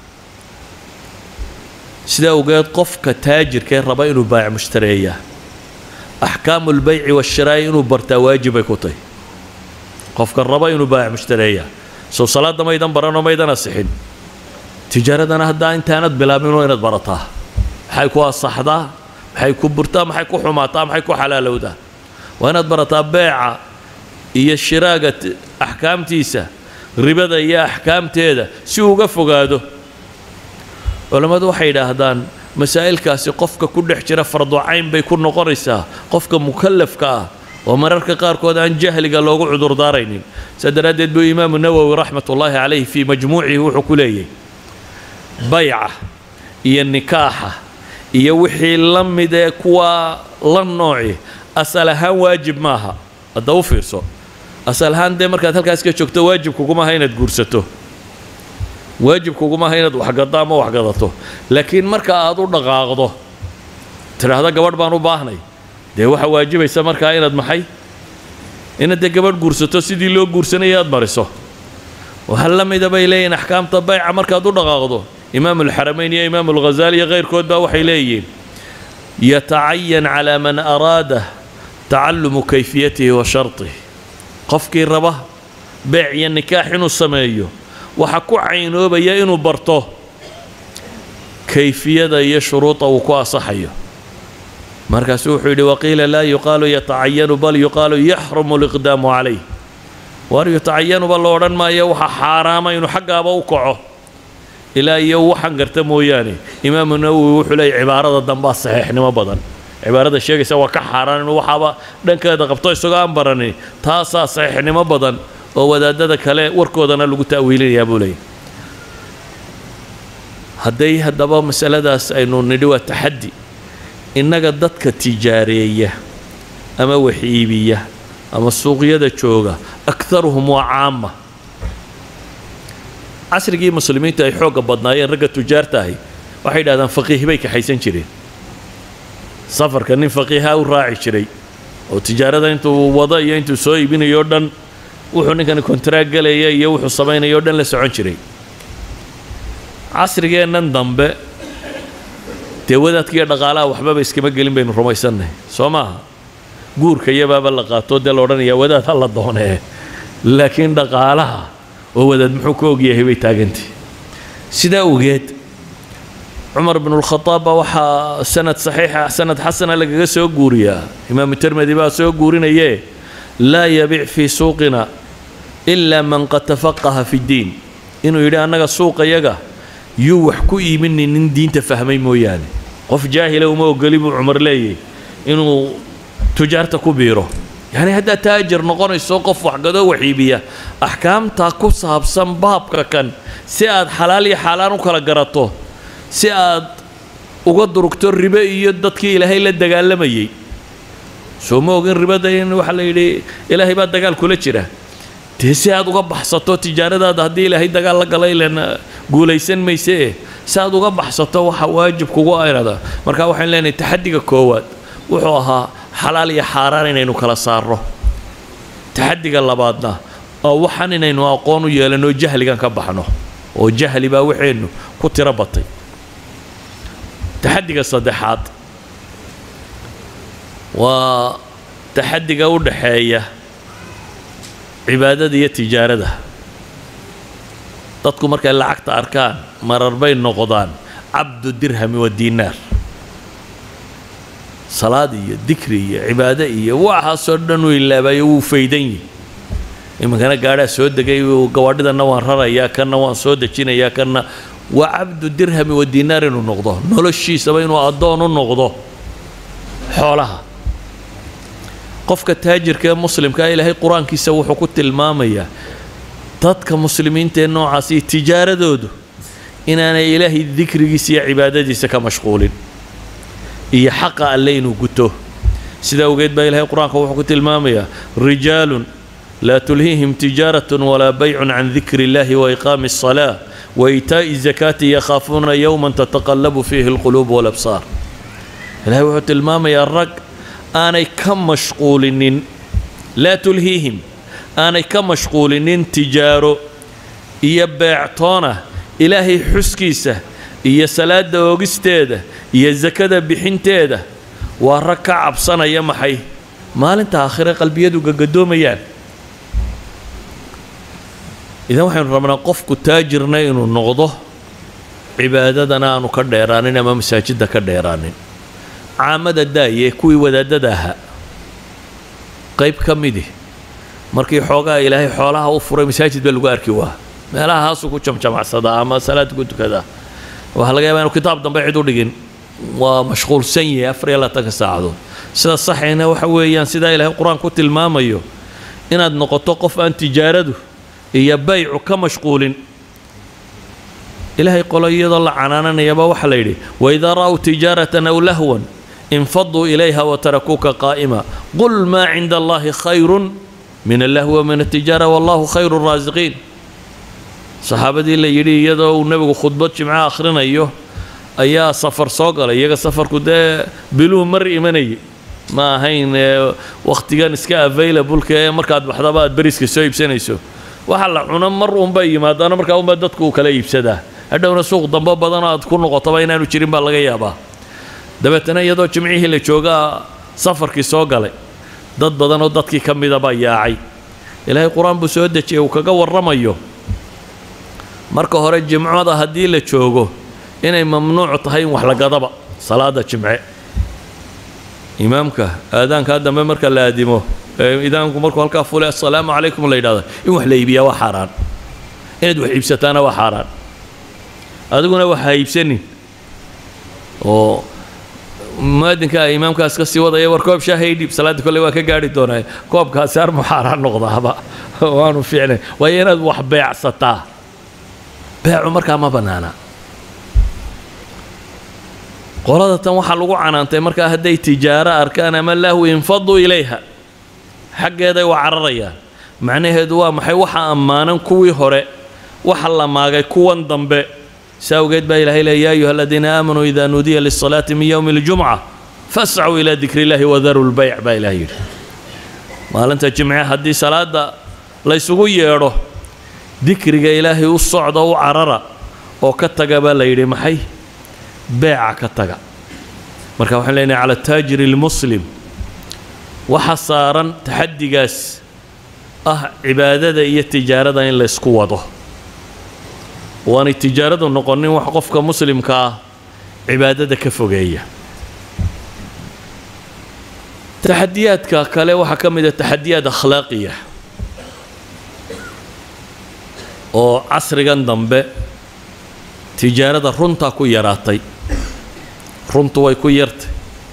sidaa ogeed qofka taajirkee raba inuu baac mushtareeyaa axkaamu lbayci waashiraa'i inuu bartaa waajibay ku tahy qofka raba inuu baac mushtareeyaa sow salaadda maydan baranoo maydan asixin tijaaradana haddaa intaanad bilaabinoo inaad barataa maxay ku asaxdaa maxay ku burtaa maxay ku xumaataa maxay ku xalaalowdaa waa inaad barataa beeca iyo shiraaga axkaamtiisa ribada iyo axkaamteeda si uu uga fogaado culammadu waxay yidhaahdaan masaa'ilkaasi qofka ku dhex jira farducayn bay ku noqonaysaa qofka mukallafka ah oo mararka qaarkood aan jahliga loogu cudurdaaraynin saa daraaddeed buu imaamu nawowi raxmatullaahi calayh fii majmuucihi wuxuu ku leeyahy bayca iyo nikaaxa iyo wixii la mid ee kuwa la nooci asal ahaan waajib maaha hadda u fiirso asal ahaan dee markaad halkaas ka joogto waajib kuguma aha inaad guursato waajib kuguma aha inaad waxgaddo ama waxgadato laakiin marka aad u dhaqaaqdo tidhaahda gabadh baan u baahnay dee waxaa waajibaysa markaa inaad maxay inaad dee gabadh guursato sidii loo guursanaya aad mariso waxaa la mida bay leeyihin axkaamta bayca markaad u dhaqaaqdo imaamu alxaramayn iyo imaamu alghazaali iyo kayrkood baa waxay leeyihiin yatacayan calaa man araada tacalumu kayfiyatihi wa sharطih qofkii raba beec iyo nikaax inuu sameeyo waxa ku caynoobaya inuu barto kayfiyada iyo shuruuda uu ku asaxayo markaasuu wuxuu yidhi waqiila laa yuqaalu yatacayanu bal yuqaalu yaxrumu liqdaamu calayh waar yutacayanuba lo odhan maayo waxaa xaaraama inuu xaggaaba u kaco ilaa iyo waxan garta mooyaane imaamu nawowi wuxuu leeyay cibaarada dambaa saxiixnimo badan cibaarada sheegaysa waa ka xaaraan inuu waxaaba dhankeeda qabto isagoo aan baranin taasaa saxiixnimo badan oo wadaadada kale warkoodana lagu ta'wiilinayaa buu leeyay hadday haddaba masaladaas aynu nidhi waa taxaddi innaga dadka tijaareeya ama wax iibiya ama suuqyada jooga akharuhum waa caama casrigii muslimiinta ay xoogga badnaayeen ragga tujaarta ahi waxay yidhahdaan faqiih bay kaxaysan jireen safarka nin faqiiha u raaci jiray oo tijaarada intuu wado iyo intuu soo iibinayo o dhan wuxuu ninkani kontraag gelaya iyo wuxuu samaynayo o dhan la socon jiray casrigeennan dambe dee wadaadkiiyo dhaqaalaha waxbaba iskama gelin baynu rumaysannahay soo maaha guurka iyabaaba la qaato dee la odhanayaa wadaad ha la doonee laakiin dhaqaalaha oo wadaad muxuu ka ogyahay bay taagantay sidaa ogeed cumar bnulkhadaab baa waxaa sanad saxiixa sanad xasana lagaga soo guuriyaa imaamu tirmidi baa soo guurinayee laa yabic fii suuqina ilaa man qad tafaqaha fi ddiin inuu yidhi annaga suuqayaga yuu wax ku iibinin nin diinta fahmay mooyaane qof jaahila uma ogoli buu cumar leeyay inuu tujaarta ku biiro yacni haddaad taajir noqonayso qof waxgadoo wax iibiya axkaamtaa ku saabsan baabka kan si aad xalaal iyo xaaraan u kala garato si aad uga durugto ribe iyo dadkii ilaahay la dagaalamayay soo ma ogin ribada in waxaa la yidhi ilaahay baa dagaal kula jira dee si aad uga baxsato tijaaradaada haddii ilaahay dagaal la gala ilan guulaysan maysee si aad uga baxsato waxa waajib kugu ayrada marka waxaan leenahay taxadiga koowaad wuxuu ahaa xalaal iyo xaaraan inaynu kala saarno taxadiga labaadna oo waxaan inaynu aqoon u yeelanno jahligan ka baxno oo jahli baa waxeennu ku tiro batay taxadiga saddexaad waa taxadiga u dhaxeeya cibaadada iyo tijaarada dadku markay lacagta arkaan marar bay noqdaan cabdu dirhami wa diinaar salaad iyo dikri iyo cibaado iyo waxaasoo dhan uu ilaabayo wuu faydan yihi iminkana gaadhaa soo degay gawaadhidanna waan rarayaa kanna waan soo dejinayaa kanna waa cabdu dirhami wa diinaar inuu noqdo noloshiisaba inuu addoon u noqdo xoolaha qofka taajirka ee muslimkaa ilaahay qur-aankiisa wuxuu ku tilmaamayaa dadka muslimiinta ee noocaasi tijaaradoodu inaanay ilaahay dikrigiisa iyo cibaadadiisa ka mashquulin iyo xaqa alle inuu guto sidaa awgeed baa ilaahay qur-aanka wuxuu ku tilmaamayaa rijaalun laa tulhiihim tijaaratun walaa baycun can dikri illahi waiqaami الصalaa waitaa'i الzakaati yakhaafuuna yowman tataqallabu fiihi اlquluub walabsaar ilahay wuxuu tilmaamayaa rag aanay ka mashquulinin laa tulhiihim aanay ka mashquulinin tijaaro iyo beectoona ilaahay xuskiisa iyo salaada oogisteeda iyo sakada bixinteeda waa rag ka cabsanaya maxay maalinta aakhire qalbiyadu gagadoomayaan idan waxaynu rabnaa qofku taajirna inuu noqdo cibaadadana aanu ka dheeraanin ama masaajidda ka dheeraanin caamada daaye kuwii wadaadada ahaa qayb ka midi markii xoogaa ilaahay xoolaha u furay masaajid baa lagu arki waa meelaha haasuu ku jamjamacsadaa ama salaad ku tukadaa waxaa laga yabaa inu kitaab dambe cid u dhigin waa mashquulsan yahay afar iyo labaatanka saacadood sida saxayna waxa weeyaan sidaa ilaahay qur-aan ku tilmaamayo inaad noqoto qof aan tijaaradu iyo baycu ka mashquulin ilaahay qolo iyadoo la canaananayaba waxaa la yidhi waidaa ra'w tijaaratan aw lahwan infaduu ilayha watarakuuka qaa'ima qul maa cinda allahi khayrun min allahwi wa min altijaara wallahu khayru raasiqiin saxaabadii la yidhi iyadoo uu nebigu khudbad jimco akhrinayo ayaa safar soo galay iyaga safarku dee biluhu mar imanayay ma ahayn wakhtigan iska available-ka ee markaad baxdaba aad beriska soo iibsanayso waxa la cuno mar unbay yimaadaana markaa unbaa dadku uu kala iibsadaa hadhowna suuq dambo badanoo aad ku noqotaba inaanu jirin baa laga yaabaa dabeetana iyadoo jimcihii la joogaa safarkii soo galay dad badanoo dadkii ka mida baa yaacay ilaahay qur-aan buu soo dejiyay uu kaga warramayo marka hore jimcada haddii la joogo inay mamnuuc tahay in wax la gadaba salaada jimce imaamka aadaankaa dambe marka la aadimo ee idaanku markuu halkaa fule assalaamu calaykum la yidhahdo in wax la iibiyaa waa xaaraan inaad wax iibsataana waa xaaraan adiguna wax ha iibsanin oo muaadinka imaamkaas ka sii wadaya war koob shaahay dhiib salaadda kolley waa ka gaari doonaa koobkaasi armu xaaraan noqdaaba waanu fiicnay waayo inaad wax beecsataa beecu markaa ma bannaana qolada tan waxaa lagu canaantay markaa hadday tijaaro arkaan ama lahwi infaduu ilayha xaggeeday u cararayaan macnaheedu waa maxay waxa ammaanan kuwii hore waxa la maagay kuwan dambe saa awgeed baa ilahay leey yaa ayuha aladiina aamanuu idaa nuudiya lisalaati min yowmi اljumca fascuu ilaa dikri illahi wadaru lbayc baa ilahay yidhi maalinta jimce haddii salaada laysugu yeedho dikriga ilaahay u socda u carara oo ka taga baa la yidhi maxay beeca ka taga marka waxaan leenahay cala taajiri اlmuslim waxa saaran taxadigaas ah cibaadada iyo tijaarada in laysku wado waanay tijaaradu noqonin wax qofka muslimka ah cibaadada ka fogeeya taxadiyaadka kale waxaa ka mid a taxadiyaad akhlaaqiya oo casrigan dambe tijaarada runtaa ku yaraatay runtu way ku yartay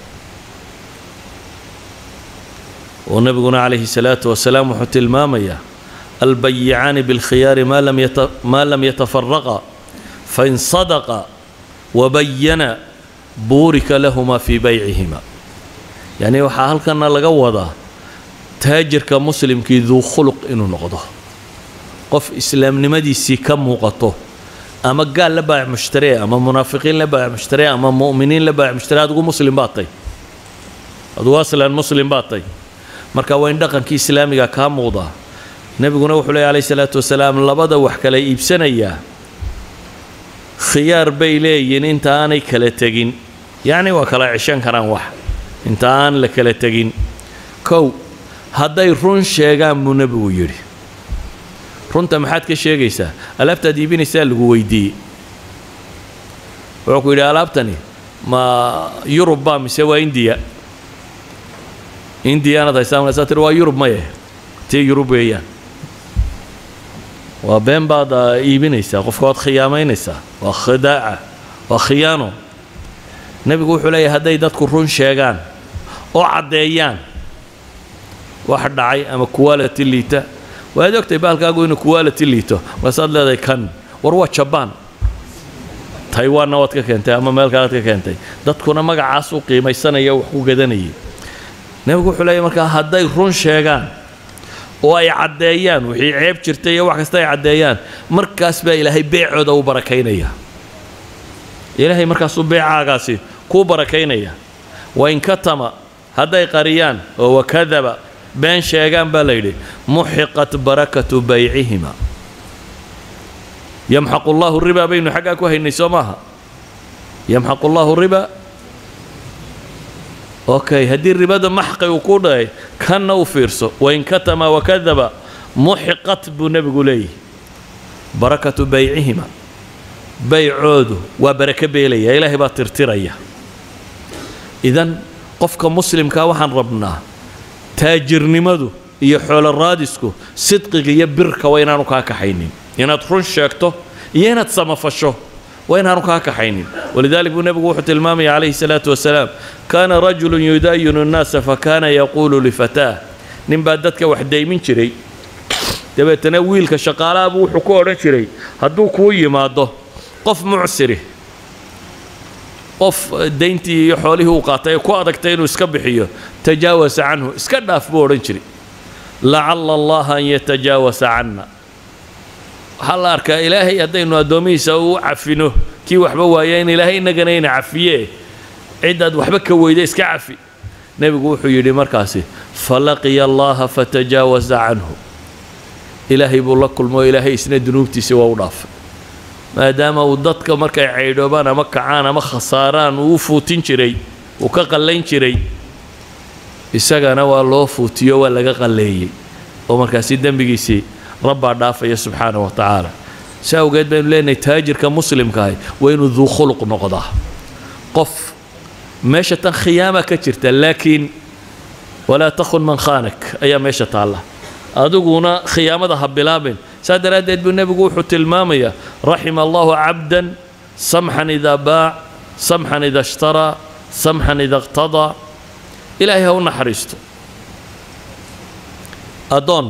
oo nebiguna calayhi salaatu wasalaam wuxuu tilmaamayaa albayicaani biاlkhiyaari maa lam yatafaraqa fain sadaqa wabayana buurika lahuma fii baycihima yacni waxaa halkana laga wadaa taajirka muslimkii duu khuluq inuu noqdo qof islaamnimadiisii ka muuqato ama gaal la baayac mushtaree ama munaafiqiin la baayac mushtaree ama mu'miniin la baayac mushtaree adigu muslim baad tay adigu aslan muslim baad tay marka waa in dhaqankii islaamiga kaa muuqdaa nebiguna wuxuu leey alayh salaatu wasalaam labada wax kala iibsanayaa khiyaar bay leeyihin inta aanay kala tegin yacni waa kala ceshan karaan wax inta aan la kala tegin kow hadday run sheegaan buu nebigu yidhi runta maxaad ka sheegaysaa alaabtaad iibinaysaa lagu weydiiyey wuxuu ku yidhi alaabtani ma yurub baa mise waa indiya indiyaanad haysaa markaasaa tiri waa yurub maye tii yurub weeyaan waa been baad iibinaysaa qofka waad khiyaamaynaysaa waa khidaaca waa khiyaano nebigu wuxuu leeyahay hadday dadku run sheegaan oo caddeeyaan wax dhacay ama quality liita waad ogtay baalkaagu inuu quality liito markaasaad leedahay kan war waa jabaan taiwanna waad ka keentay ama meel kalead ka keentay dadkuna magacaas u qiimaysanaya wax ku gadanayay nebigu wuxuu leeyahy markaa hadday run sheegaan oo ay caddeeyaan wixii ceeb jirtay iyo wax kasta ay caddeeyaan markaas baa ilaahay beecooda u barakaynaya ilaahay markaasuu beecaagaasi kuu barakaynaya wain katama hadday qariyaan oo wakadaba been sheegaan baa la yidhi muxiqat barakatu baycihima yamxaqu llaahu ribaa baynu xaggaa ku haynay soo maaha yamxaqu llaahu riba okay haddii ribada maxqi uu ku dhahay kanna u fiirso wain katama wakadaba muxiqat buu nebigu leeyahy barakatu baycihima baycoodu waa barako beelaya ilaahay baa tirtiraya idan qofka muslimkaa waxaan rabnaa taajirnimadu iyo xoolo raadisku sidqiga iyo birka waa inaanu kaa kaxaynin inaad run sheegto iyo inaad samafasho waa inaanu kaa kaxaynin walidalik buu nebigu wuxuu tilmaamaya calayhi salaatu wasalaam kaana rajulun yudaayinu nnaasa fakaana yaquulu lifataah nin baa dadka wax daymin jiray dabeetana wiilka shaqaalahabuu wuxuu ku odhan jiray hadduu kuu yimaado qof mucsiri qof dayntii iyo xoolihii uu qaatay ee ku adagtay inuu iska bixiyo tajaawasa canhu iska dhaaf buu odhan jiray lacala allaha an yatajaawasa canna waxaa la arkaa ilaahay haddaynu addoomihiisa u cafino kii waxba waaya in ilaahay innagana ina cafiye cidaad waxba ka weyda iska cafi nebigu wuxuu yidhi markaasi falaqiya allaha fatajaawasa canhu ilaahay buu la kulmo ilaahay isna dunuubtiisii waa u dhaafay maadaama uu dadka markay caydhoobaan ama kacaan ama khasaaraan uu u fuutin jiray uu ka qallayn jiray isagana waa loo fuutiyo waa laga qalleeyey oo markaasi dembigiisii rabbaa dhaafaya subxaana wa tacaala si awgeed baynu leenahay taajirka muslimkaahi waa inuu duu khuluq noqdaa qof meesha tan khiyaama ka jirta laakiin walaa takhun man khaanak ayaa meesha taalla adiguna khiyaamada ha bilaabin saa daraaddeed buu nebigu wuxuu tilmaamayaa raxima allahu cabdan samxan idaa baac samxan ida ishtaraa samxan ida iqtadaa ilaahay ha u naxariisto addoon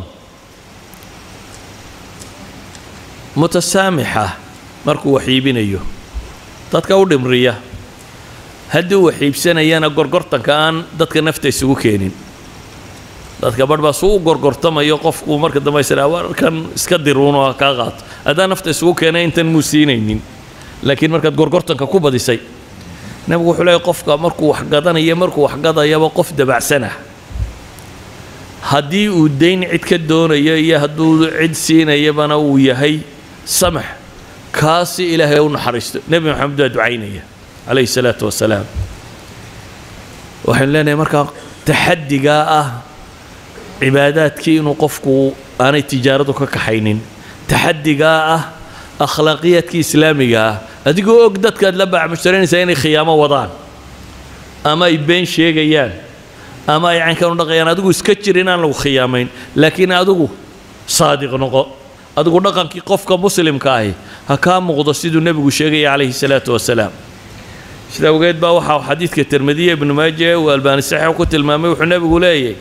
mutasaamixa markuu wax iibinayo dadka u dhimriya haddii uu wax iibsanayana gorgortanka aan dadka nafta isugu keenin dadka barh baa suu u gorgortamayo qofku marka dambe israa warkan iska diruuno ha kaa qaato haddaan nafta isugu keenay intan muu siinaynin laakiin markaad gorgortanka ku badisay nebigu wuxuu leeyahy qofka markuu wax gadanayo markuu wax gadayaba qof dabacsanah haddii uu dayn cid ka doonayo iyo hadduu cid siinayabana uu yahay samax kaasi ilaahay u naxariisto nebi maxamed baa ducaynaya calayhi salaatu wasalaam waxaynu leenahay markaa taxadigaa ah cibaadaadkii inuu qofku aanay tijaaradu ka kaxaynin taxadigaa ah akhlaaqiyaadkii islaamiga ah adigoo og dadkaad la baacmushtarinaysaa inay khiyaamo wadaan ama ay been sheegayaan ama ay caynkan u dhaqayaan adigu iska jir inaan lagu khiyaamayn laakiin adigu saadiq noqo adigu dhaqankii qofka muslimka ahi ha kaa muuqdo siduu nebigu sheegaya calayhi salaatu wasalaam sida awgeed baa waxaa xadiidka tirmidiya ibnu maaje uu albaani saxiix ku tilmaamay wuxuu nebigu leeyahy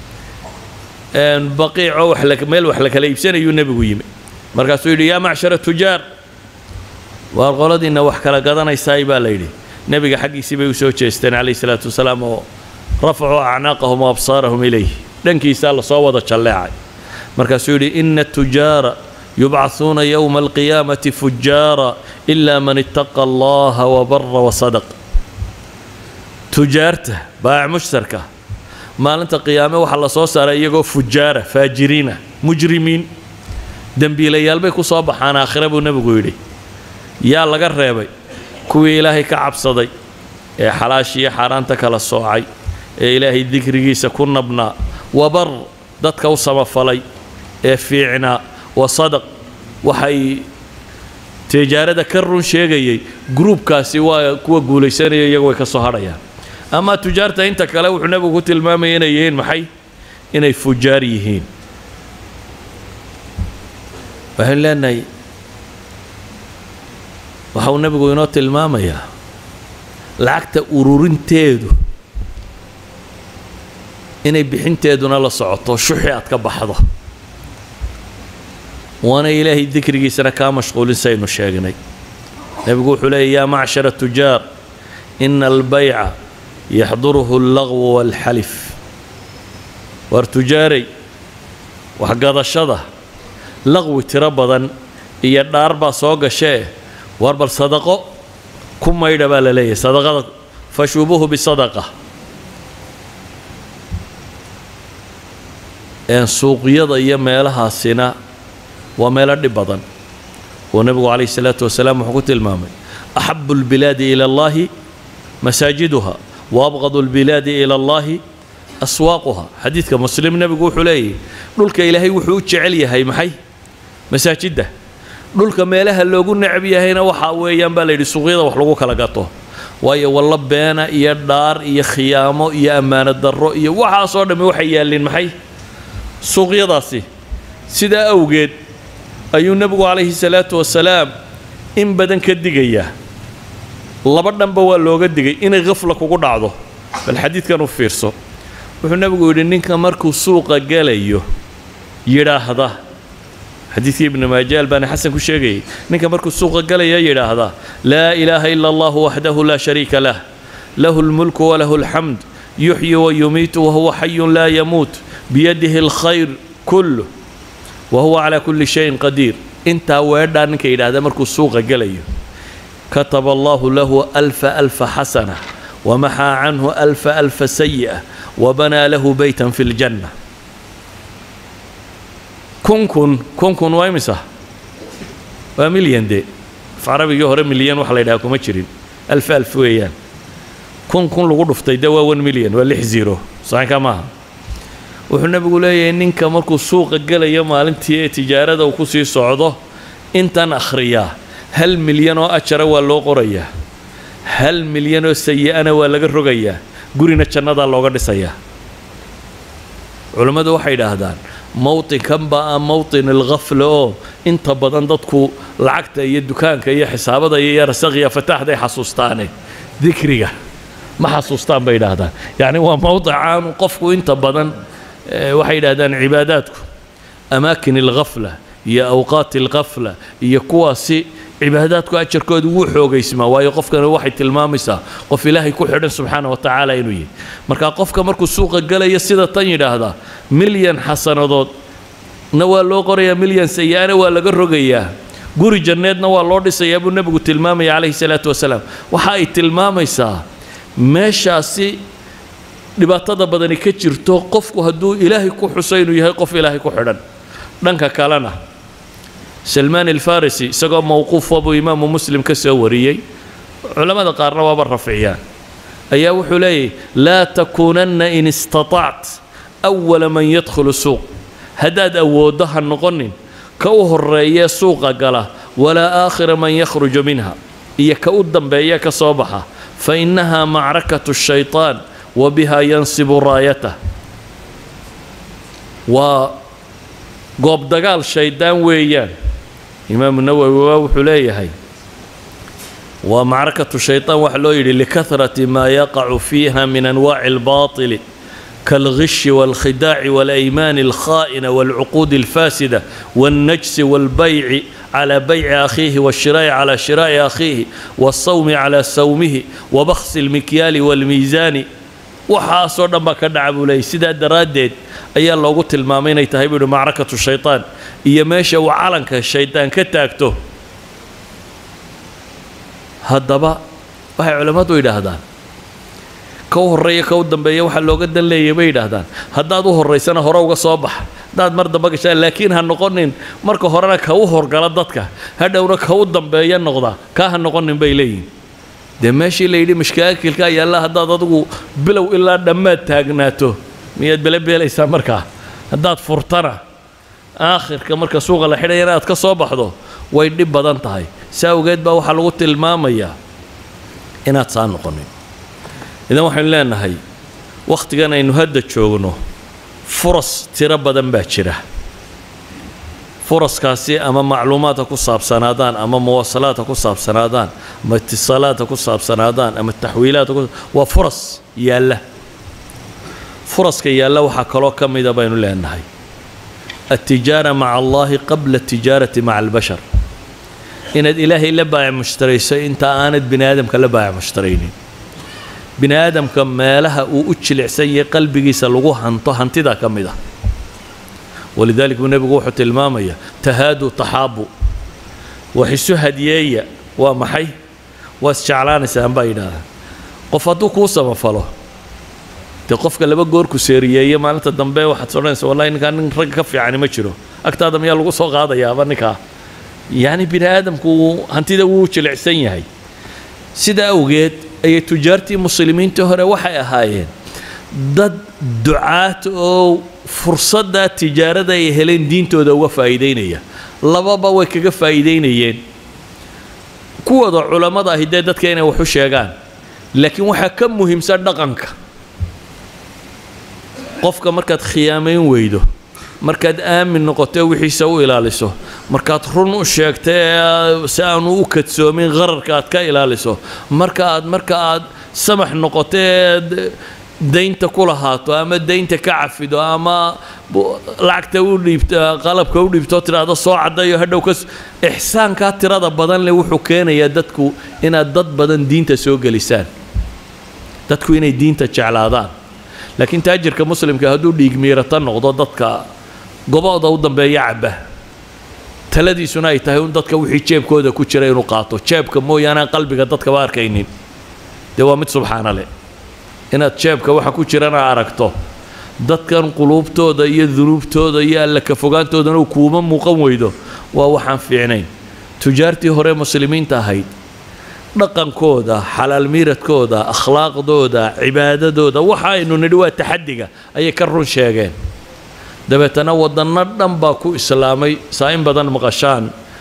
baqiico wax la meel wax la kala iibsanayuu nebigu yimi markaasuu yidhi yaa macshara tujaar waar qoladiinna wax kala gadanaysaay baa la yidhi nebiga xaggiisii bay u soo jeesteen calayhi salaatu wasalaam oo rafacuu acnaaqahum wa absaarahum ilayh dhankiisaa lasoo wada jalleecay markaasuu yidhi ina tujaara yubcahuuna yowma alqiyaamati fujaara ilaa man ittaqa allaha wabara wasadaq tujaarta baac mushtarka maalinta qiyaame waxaa la soo saaray iyagoo fujaara faajiriina mujrimiin dembiilayaal bay ku soo baxaan aakhire buu nebigu yidhi yaa laga reebay kuwii ilaahay ka cabsaday ee xalaashiiyo xaaraanta kala soocay ee ilaahay dikrigiisa ku nabnaa wabar dadka u samafalay ee fiicnaa wasadaq waxay tijaarada ka run sheegayay gruubkaasi waa kuwa guulaysanaya iyagu way ka soo hadhayaan ama tujaarta inta kale wuxuu nebigu ku tilmaamaya inay yihiin maxay inay fujaar yihiin waxaynu leenahay waxa uu nebigu inoo tilmaamayaa lacagta ururinteedu inay bixinteeduna la socoto shuxi aad ka baxdo waana ilaahay dikrigiisana kaa mashquulin saynu sheegnay nebigu wuxuu leeyay yaa macshara tujaar ina albayca yaxduruhu allaqwu waalxalif waar tujaaray waxgadashada laqwi tiro badan iyo dhaar baa soo gashee waar bal sadaqo ku maydha baa la leeyahay sadaqada fashubuhu bisadaqa een suuqyada iyo meelahaasina waa meelo dhib badan oo nebigu calayhi salaatu wasalaam wuxuu ku tilmaamay axabu lbilaadi ila allahi masaajiduha wa abqadu lbilaadi ila allahi aswaaquha xadiidka muslim nebigu wuxuu leeyahy dhulka ilaahay wuxuu u jecel yahay maxay masaajidda dhulka meelaha loogu necab yahayna waxa weeyaan baa la yidhi suuqyada wax lagu kala gato waayo wallo beena iyo dhaar iyo khiyaamo iyo ammaano darro iyo waxaasoo dhammi waxay yaalliin maxay suuqyadaasi sidaa awgeed ayuu nebigu calayhi salaatu wasalaam in badan ka digayaa laba dhanba waa looga digay inay khafla kugu dhacdo bal xadiidkan u fiirso wuxuu nebigu yidhi ninka markuu suuqa gelayo yidhaahda xadiidkii ibnu maajaal baana xasan ku sheegayay ninka markuu suuqa galaya yidhaahda laa ilaaha ila allahu waxdahu laa shariika lah lahu lmulku walahu alxamd yuxyi wayumiitu wahuwa xayun laa yamuut biyadihi alkhayr kulluh wahuwa calaa kulli shayin qadiir intaa weedhaa ninka yidhaahda markuu suuqa gelayo kataba allahu lahu alfa alfa xasana wamaxaa canhu alfa alfa sayi'a wabanaa lahu beytan fi ljanna kun kun kun kun waa imisa waa milyan dee af carabigii hore milyan waxa la yidhaha kuma jirin alf alf weeyaan kun kun lagu dhuftay dee waa one milyan waa lix zero saxinka maaha wuxuu nebigu leeyahay ninka markuu suuqa gelayo maalintii ee tijaarada uu ku sii socdo intan akhriyaa hal milyan oo ajara waa loo qorayaa hal milyan oo sayi-ana waa laga rogayaa gurina jannadaa looga dhisayaa culammadu waxay idhaahdaan mowtinkan baa ah mowtin alkhafla oo inta badan dadku lacagta iyo dukaanka iyo xisaabada iyo yarasakhiya fataaxday xasuustaane dikriga ma xasuustaan bay idhaahdaan yacni waa mowdic aanu qofku inta badan waxay yidhahdaan cibaadaadku amaakin alkhafla iyo awqaati alkhafla iyo kuwaasi cibaadaadku ajarkooda wuu xoogaysmaa waayo qofkani waxay tilmaamaysaa qof ilaahay ku xidhan subxaana wa tacaala inuu yahay marka qofka markuu suuqa galaya sida tan yidhaahdaa milyan xasanadood na waa loo qorayaa milyan sayi-ana waa laga rogayaa guri janneedna waa loo dhisayaa buu nebigu tilmaamaya calayhi salaatu wasalaam waxa ay tilmaamaysaa meeshaasi dhibaatada badani ka jirto qofku hadduu ilaahay ku xuso inuu yahay qof ilaahay ku xidhan dhanka kalena salmaan alfarisi isagoo mowquufa buu imaamu muslim ka soo wariyey culammada qaarna waaba rafciyaan ayaa wuxuu leeyahy laa takuunanna in istataact awala man yadkhulu suuq haddaad awooddo ha noqonin ka u horreeyee suuqa gala walaa aakhira man yakhruju minha iyo ka u dambeeya ka soo baxa fa innahaa macrakatu shaytaan wa biha yansibu raayatah waa goob dagaal shaydaan weeyaan imaamu nawowi waa wuxuu leeyahay waa macrakatu shaytaan waxaa loo yidhi likahrati maa yaqacu fiiha min anwaaci albaatili kaalghishi waalkhidaaci waalaymaani alkhaa'ina waalcuquudi alfaasida waalnajsi waalbayci calaa bayci akhiihi waalshiraa'i calaa shiraa'i akhiihi waalsawmi calaa sawmihi wabakhsi almikyaali waalmiisaani waxaasoo dhan baa ka dhaca buu leeyay sidaa daraaddeed ayaa loogu tilmaamay inay tahay buu yidhi macrakatu shaytaan iyo meesha uu calanka shaydaan ka taagto haddaba waxay culammadu yidhaahdaan ka u horreeya ka u dambeeya waxaa looga dan leeyay bay yidhaahdaan haddaad u horraysana hore uga soo bax haddaad mar dambe gashaan laakiin ha noqonin marka horena ka u horgala dadka hadhowna ka u dambeeya noqda kaa ha noqonin bay leeyihin dee meeshii la yidhi mashkaakilkaa yaalla haddaad adigu bilow ilaa dhammaad taagnaato miyaad belebeelaysaa markaa haddaad furtana aakhirka marka suuqa la xidhaya inaad ka soo baxdo way dhib badan tahay si awgeed baa waxaa lagu tilmaamayaa inaad saa noqonin idan waxaynu leenahay wakhtigan aynu hadda joogno furas tiro badan baa jira furaskaasi ama macluumaadka ku saabsanaadaan ama muwasalaadka ku saabsanaadaan ama itisaalaadka ku saabsanaadaan ama taxwiilaadka ku waa furas yaalla furaska yaalla waxaa kaloo ka mida baynu leenahay altijaara maca allahi qabla atijaarati maca albashar inaad ilaahay la baayac mushtarayso inta aanad bini aadamka la baayac mushtaraynin bini aadamka meelaha uu u jilicsan yahay qalbigiisa lagu hanto hantidaa ka mid ah walidalik buu nebigu wuxuu tilmaamaya tahaadu taxaabu wax isu hadiyeeya waa maxay waa isjeclaanaysaan baa yidhaahdaa qof hadduu kuu samafalo dee qofka laba goor ku seeriyeeye maalinta dambe waxaad odhanaysa wallahi ninkaa nin ragga ka fiicani ma jiro agtaada miyaa lagu soo qaadayaaba ninkaa yacni bini aadamku hantida wuu jilicsan yahay sidaa awgeed ayay tujaartii muslimiintii hore waxay ahaayeen dad ducaad oo fursaddaa tijaarada ay heleen diintooda uga faa'iidaynaya lababa way kaga faa'iidaynayeen kuwooda culammada ahi dee dadka inay wax u sheegaan laakiin waxaa ka muhiimsan dhaqanka qofka markaad khiyaamayn weydo markaad aamin noqoto wixiisa u ilaaliso markaad run u sheegto ee si aanu u kadsoomin qararka aad ka ilaaliso marka aad marka aad samax noqoto ee daynta ku lahaato ama daynta ka cafido ama lacagta u dhiibto qalabka u dhiibto tidhaahdo soo caddayo hadhow ka ixsaankaa tirada badan leh wuxuu keenayaa dadku inaad dad badan diinta soo gelisaan dadku inay diinta jeclaadaan laakiin taajirka muslimka hadduu dhiigmiirata noqdo dadka gobooda u dambeeya cabba taladiisuna ay tahay un dadka wixii jeebkooda ku jira inuu qaato jeebka mooyaane aan qalbiga dadkaba arkaynin dee waa mid subxaana leh inaad jeebka waxa ku jirana aragto dadkan quluubtooda iyo dunuubtooda iyo alla ka fogaantoodana kuuma muuqan weydo waa waxaan fiicnayn tujaartii hore muslimiinta ahayd dhaqankooda xalaal miiradkooda akhlaaqdooda cibaadadooda waxa aynu nidhi waa taxadiga ayay ka run sheegeen dabeetana waddanno dhan baa ku islaamay saa in badan maqashaan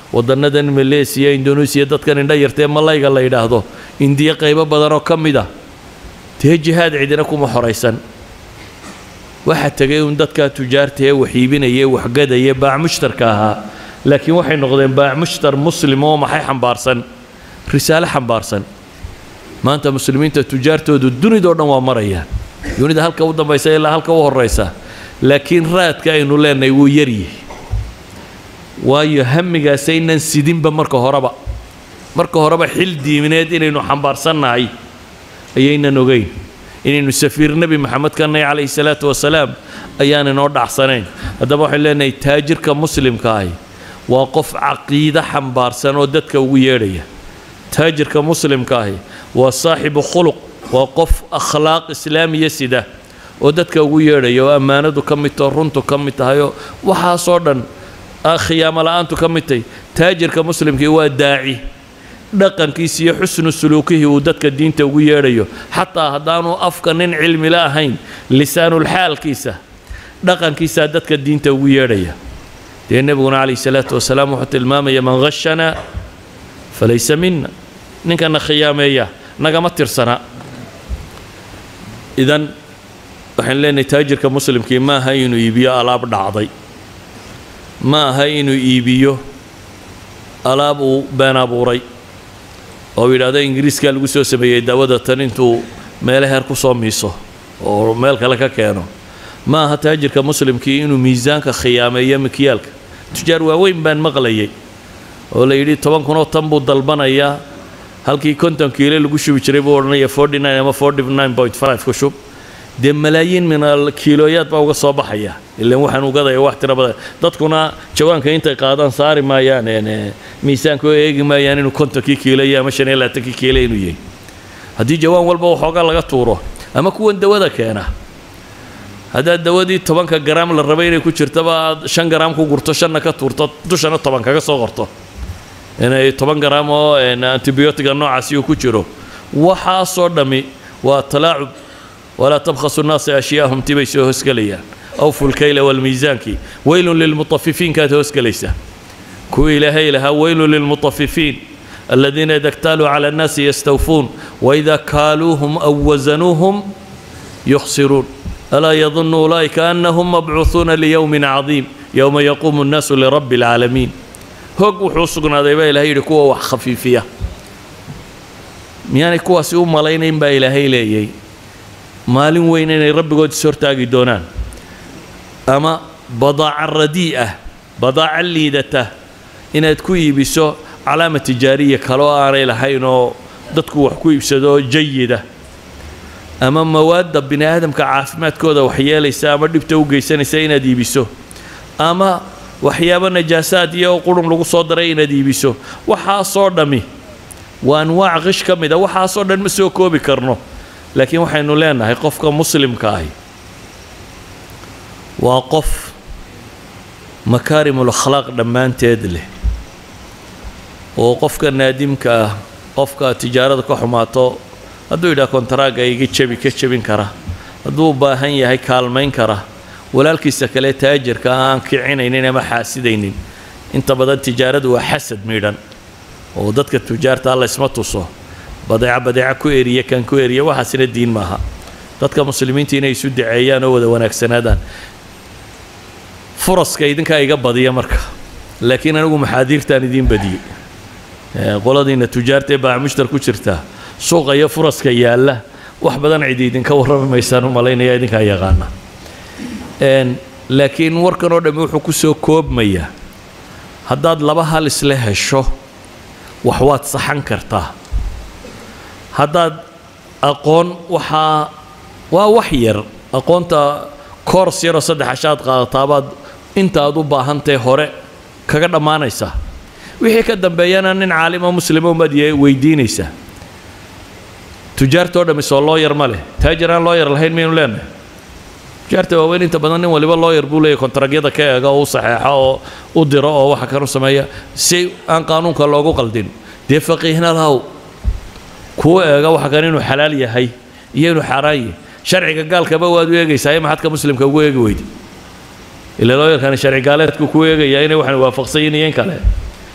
waddannadan maleesiya indoneesiya dadkan indha yartee malayga la yidhaahdo indiya qaybo badan oo ka mid ah dee jihaad cidina kuma xoraysan waxaa tegay uun dadkaa tujaarta ee wax iibinaya waxgadaya baac mushtarka ahaa laakiin waxay noqdeen baac mushtar muslim oo maxay xambaarsan risaale xambaarsan maanta muslimiinta tujaartoodu dunidao dhan waa marayaan dunida halka u dambaysa ilaa halka u horaysa laakiin raadka aynu leenahay wuu yaryahay waayo hamigaasaynan sidinba marka horeba marka horeba xil diimineed inaynu xambaarsannahay ayaynan ogeyn inaynu safiir nebi maxamed ka nahay calayhi salaatu wasalaam ayaan inoo dhacsanayn haddaba waxaynu leenahay taajirka muslimka ahi waa qof caqiide xambaarsan oo dadka ugu yeedhaya taajirka muslimka ahi waa saaxibu khuluq waa qof akhlaaq islaamiya sida oo dadka ugu yeedhaya oo ammaanadu ka mid taho runtu ka mid tahay oo waxaasoo dhan khiyaamo la-aantu ka mid tahay taajirka muslimkii waa daaci dhaqankiisa iyo xusnu suluukihii uu dadka diinta ugu yeedhayo xataa haddaanu afka nin cilmila ahayn lisaanulxaalkiisa dhaqankiisaa dadka diinta ugu yeedhaya dee nebiguna calayhi salaatu wasalaam wuxuu tilmaamaya man khashanaa falaysa mina ninkana khiyaameeya nagama tirsana idan waxaan leenahay taajirka muslimkii ma aha inuu iibiyo alaab dhacday ma aha inuu iibiyo alaab uu been abuuray oo yidhaahdo ingiriiskaa lagu soo sameeyey daawada tan intuu meelo heer ku soo miiso oo meel kale ka keeno ma aha taajirka muslimkii inuu miisaanka khiyaameeyo mikyaalka tujaar waaweyn baan maqlayay oo la yidhi toban kunoo tan buu dalbanayaa halkii konton kiilo lagu shubi jiray buu odhanaya forty nine ama forty nine point five ku shub dee malaayiin min kiilooyaad baa uga soo baxaya ilan waxaan ugadaya wax tira badan dadkuna jawaanka intay qaadaan saari maayaan miisaanka oo eegi maayaan inuu kontonkii kiilo iyo ama shan iyo labaatankii kiilo inuu yahay haddii jawaan walba waxoogaa laga tuuro ama kuwan dawada keena haddaad dawadii tobanka garaam la rabay inay ku jirtaba aad shan garaam ku gurto shanna ka tuurto dushana toban kaga soo qorto inay toban garaam oo antibiyootiga noocaasi uu ku jiro waxaasoo dhammi waa talaacub walaa tabkhasu nnaasa ashyaahum tibay soo hoosgelayaan awfu lkayla walmiisaankii weylun lilmutafifiinkaad hoosgelaysaa kuwii ilaahay lahaa weylun lilmutafifiin aladiina ida ktaaluu cala annaasi yastawfuun waida kaaluuhum aw wasanuuhum yukhsiruun alaa yadunnu ulaa'ika annahum mabcuuhuuna liyowmin cadiim yowma yaquumu nnaasu lirabbi alcaalamiin hog wuxuu sugnaaday baa ilahay yidhi kuwa wax khafiifiya miyaanay kuwaasi u malaynayn baa ilaahay leeyay maalin weyn inay rabbigood is hortaagi doonaan ama badaaca radii ah badaaca liidata inaad ku iibiso calaama tijaariya kaloo aanay lahayn oo dadku wax ku iibsado jayida ama mawaadda bini aadamka caafimaadkooda waxyeelaysa ama dhibta u geysanaysa inaad iibiso ama waxyaabo najaasaad iyo qurun lagu soo daray inaad iibiso waxaasoo dhammi waa anwaac qish ka mid a waxaasoo dhan ma soo koobi karno laakiin waxaynu leenahay qofka muslimka ahi waa qof makaarimul akhlaaq dhammaanteed leh oo qofka naadimka ah qofka tijaarada ka xumaato hadduu yidhaha kontaraaga iga jebi ka jebin kara hadduu u baahan yahay kaalmayn kara walaalkiisa kale taajirka aan kicinaynin ama xaasidaynin inta badan tijaaradu waa xasad miidhan oo dadka tujaarta alla isma tuso badeeca badeeca ku eriya kan ku eriya waxaasina diin maaha dadka muslimiinta inay isu daceeyaan oo wada wanaagsanaadaan furaska idinkaa iga badiya marka laakiin anigu maxaadiirtaan idiin badiyey qoladiina tujaarta ee baamushtar ku jirta suuqa iyo furaska yaalla wax badan cidi idinka warrami maysaan u malaynaya idinkaa yaqaana laakiin warkan oo dhammi wuxuu ku soo koobmayaa haddaad laba hal isla hesho wax waad saxan kartaa haddaad aqoon waxaa waa wax yar aqoonta koors yaroo saddex ashaad qaadatabaad inta aad u baahantahay hore kaga dhammaanaysaa wixii ka dambeeyana nin caalimo muslimo umaad weydiinaysaa tujaartoo dhammi soo looyar ma leh taajir aan looyar lahayn maynu leenahay tujaarta waaweyn inta badan nin waliba looyar buu leeyahy kontragyada ka eega oo u saxeexo oo u diro oo waxa kanu sameeya si aan qaanuunka loogu qaldin dee faqiihna lahow kuwa eega waxa kan inuu xalaal yahay iyo inuu xaaraan yahay sharciga gaalkaba waad u eegaysaa ee maxadka muslimka ugu eegi weyda ila looyarkani sharci gaaleedku ku eegayaa inay waxaan waafaqsan yihiin iyo in kale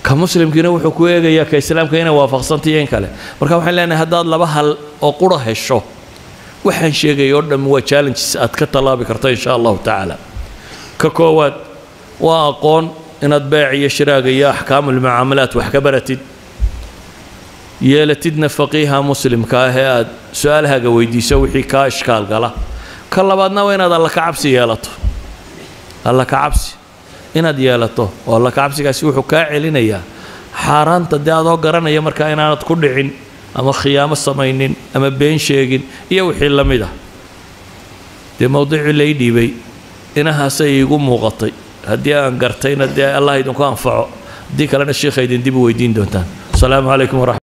ka muslimkiina wuxuu ku eegayaa ka islaamka inay waafaqsantayo in kale marka waxaan leenahay haddaad laba hal oo qura hesho waxaan sheegaya oo dhan waa challenges aad ka tallaabi karto insha allahu tacaala ka koowaad waa aqoon inaad beec iyo shiraaga iyo axkaamulmucaamalaat wax ka baratid yeelatidna faqiiha muslimka ah ee aad su-aalahaaga weydiiso wixii kaa ishkaal gala ka labaadna waa inaad alla ka cabsi yeelato alla ka cabsi inaad yeelato oo alla ka cabsigaasi wuxuu kaa celinayaa xaaraanta dee adoo garanaya markaa inaanad ku dhicin ama khiyaamo samaynin ama been sheegin iyo wixii la mid ah dee mowdicii lay dhiibay inahaasay iigu muuqatay haddii aan gartayna dee allah idinku anfaco haddii kalena sheikha idin dib u weydiin doontaan asalaamu calaykum waraxmat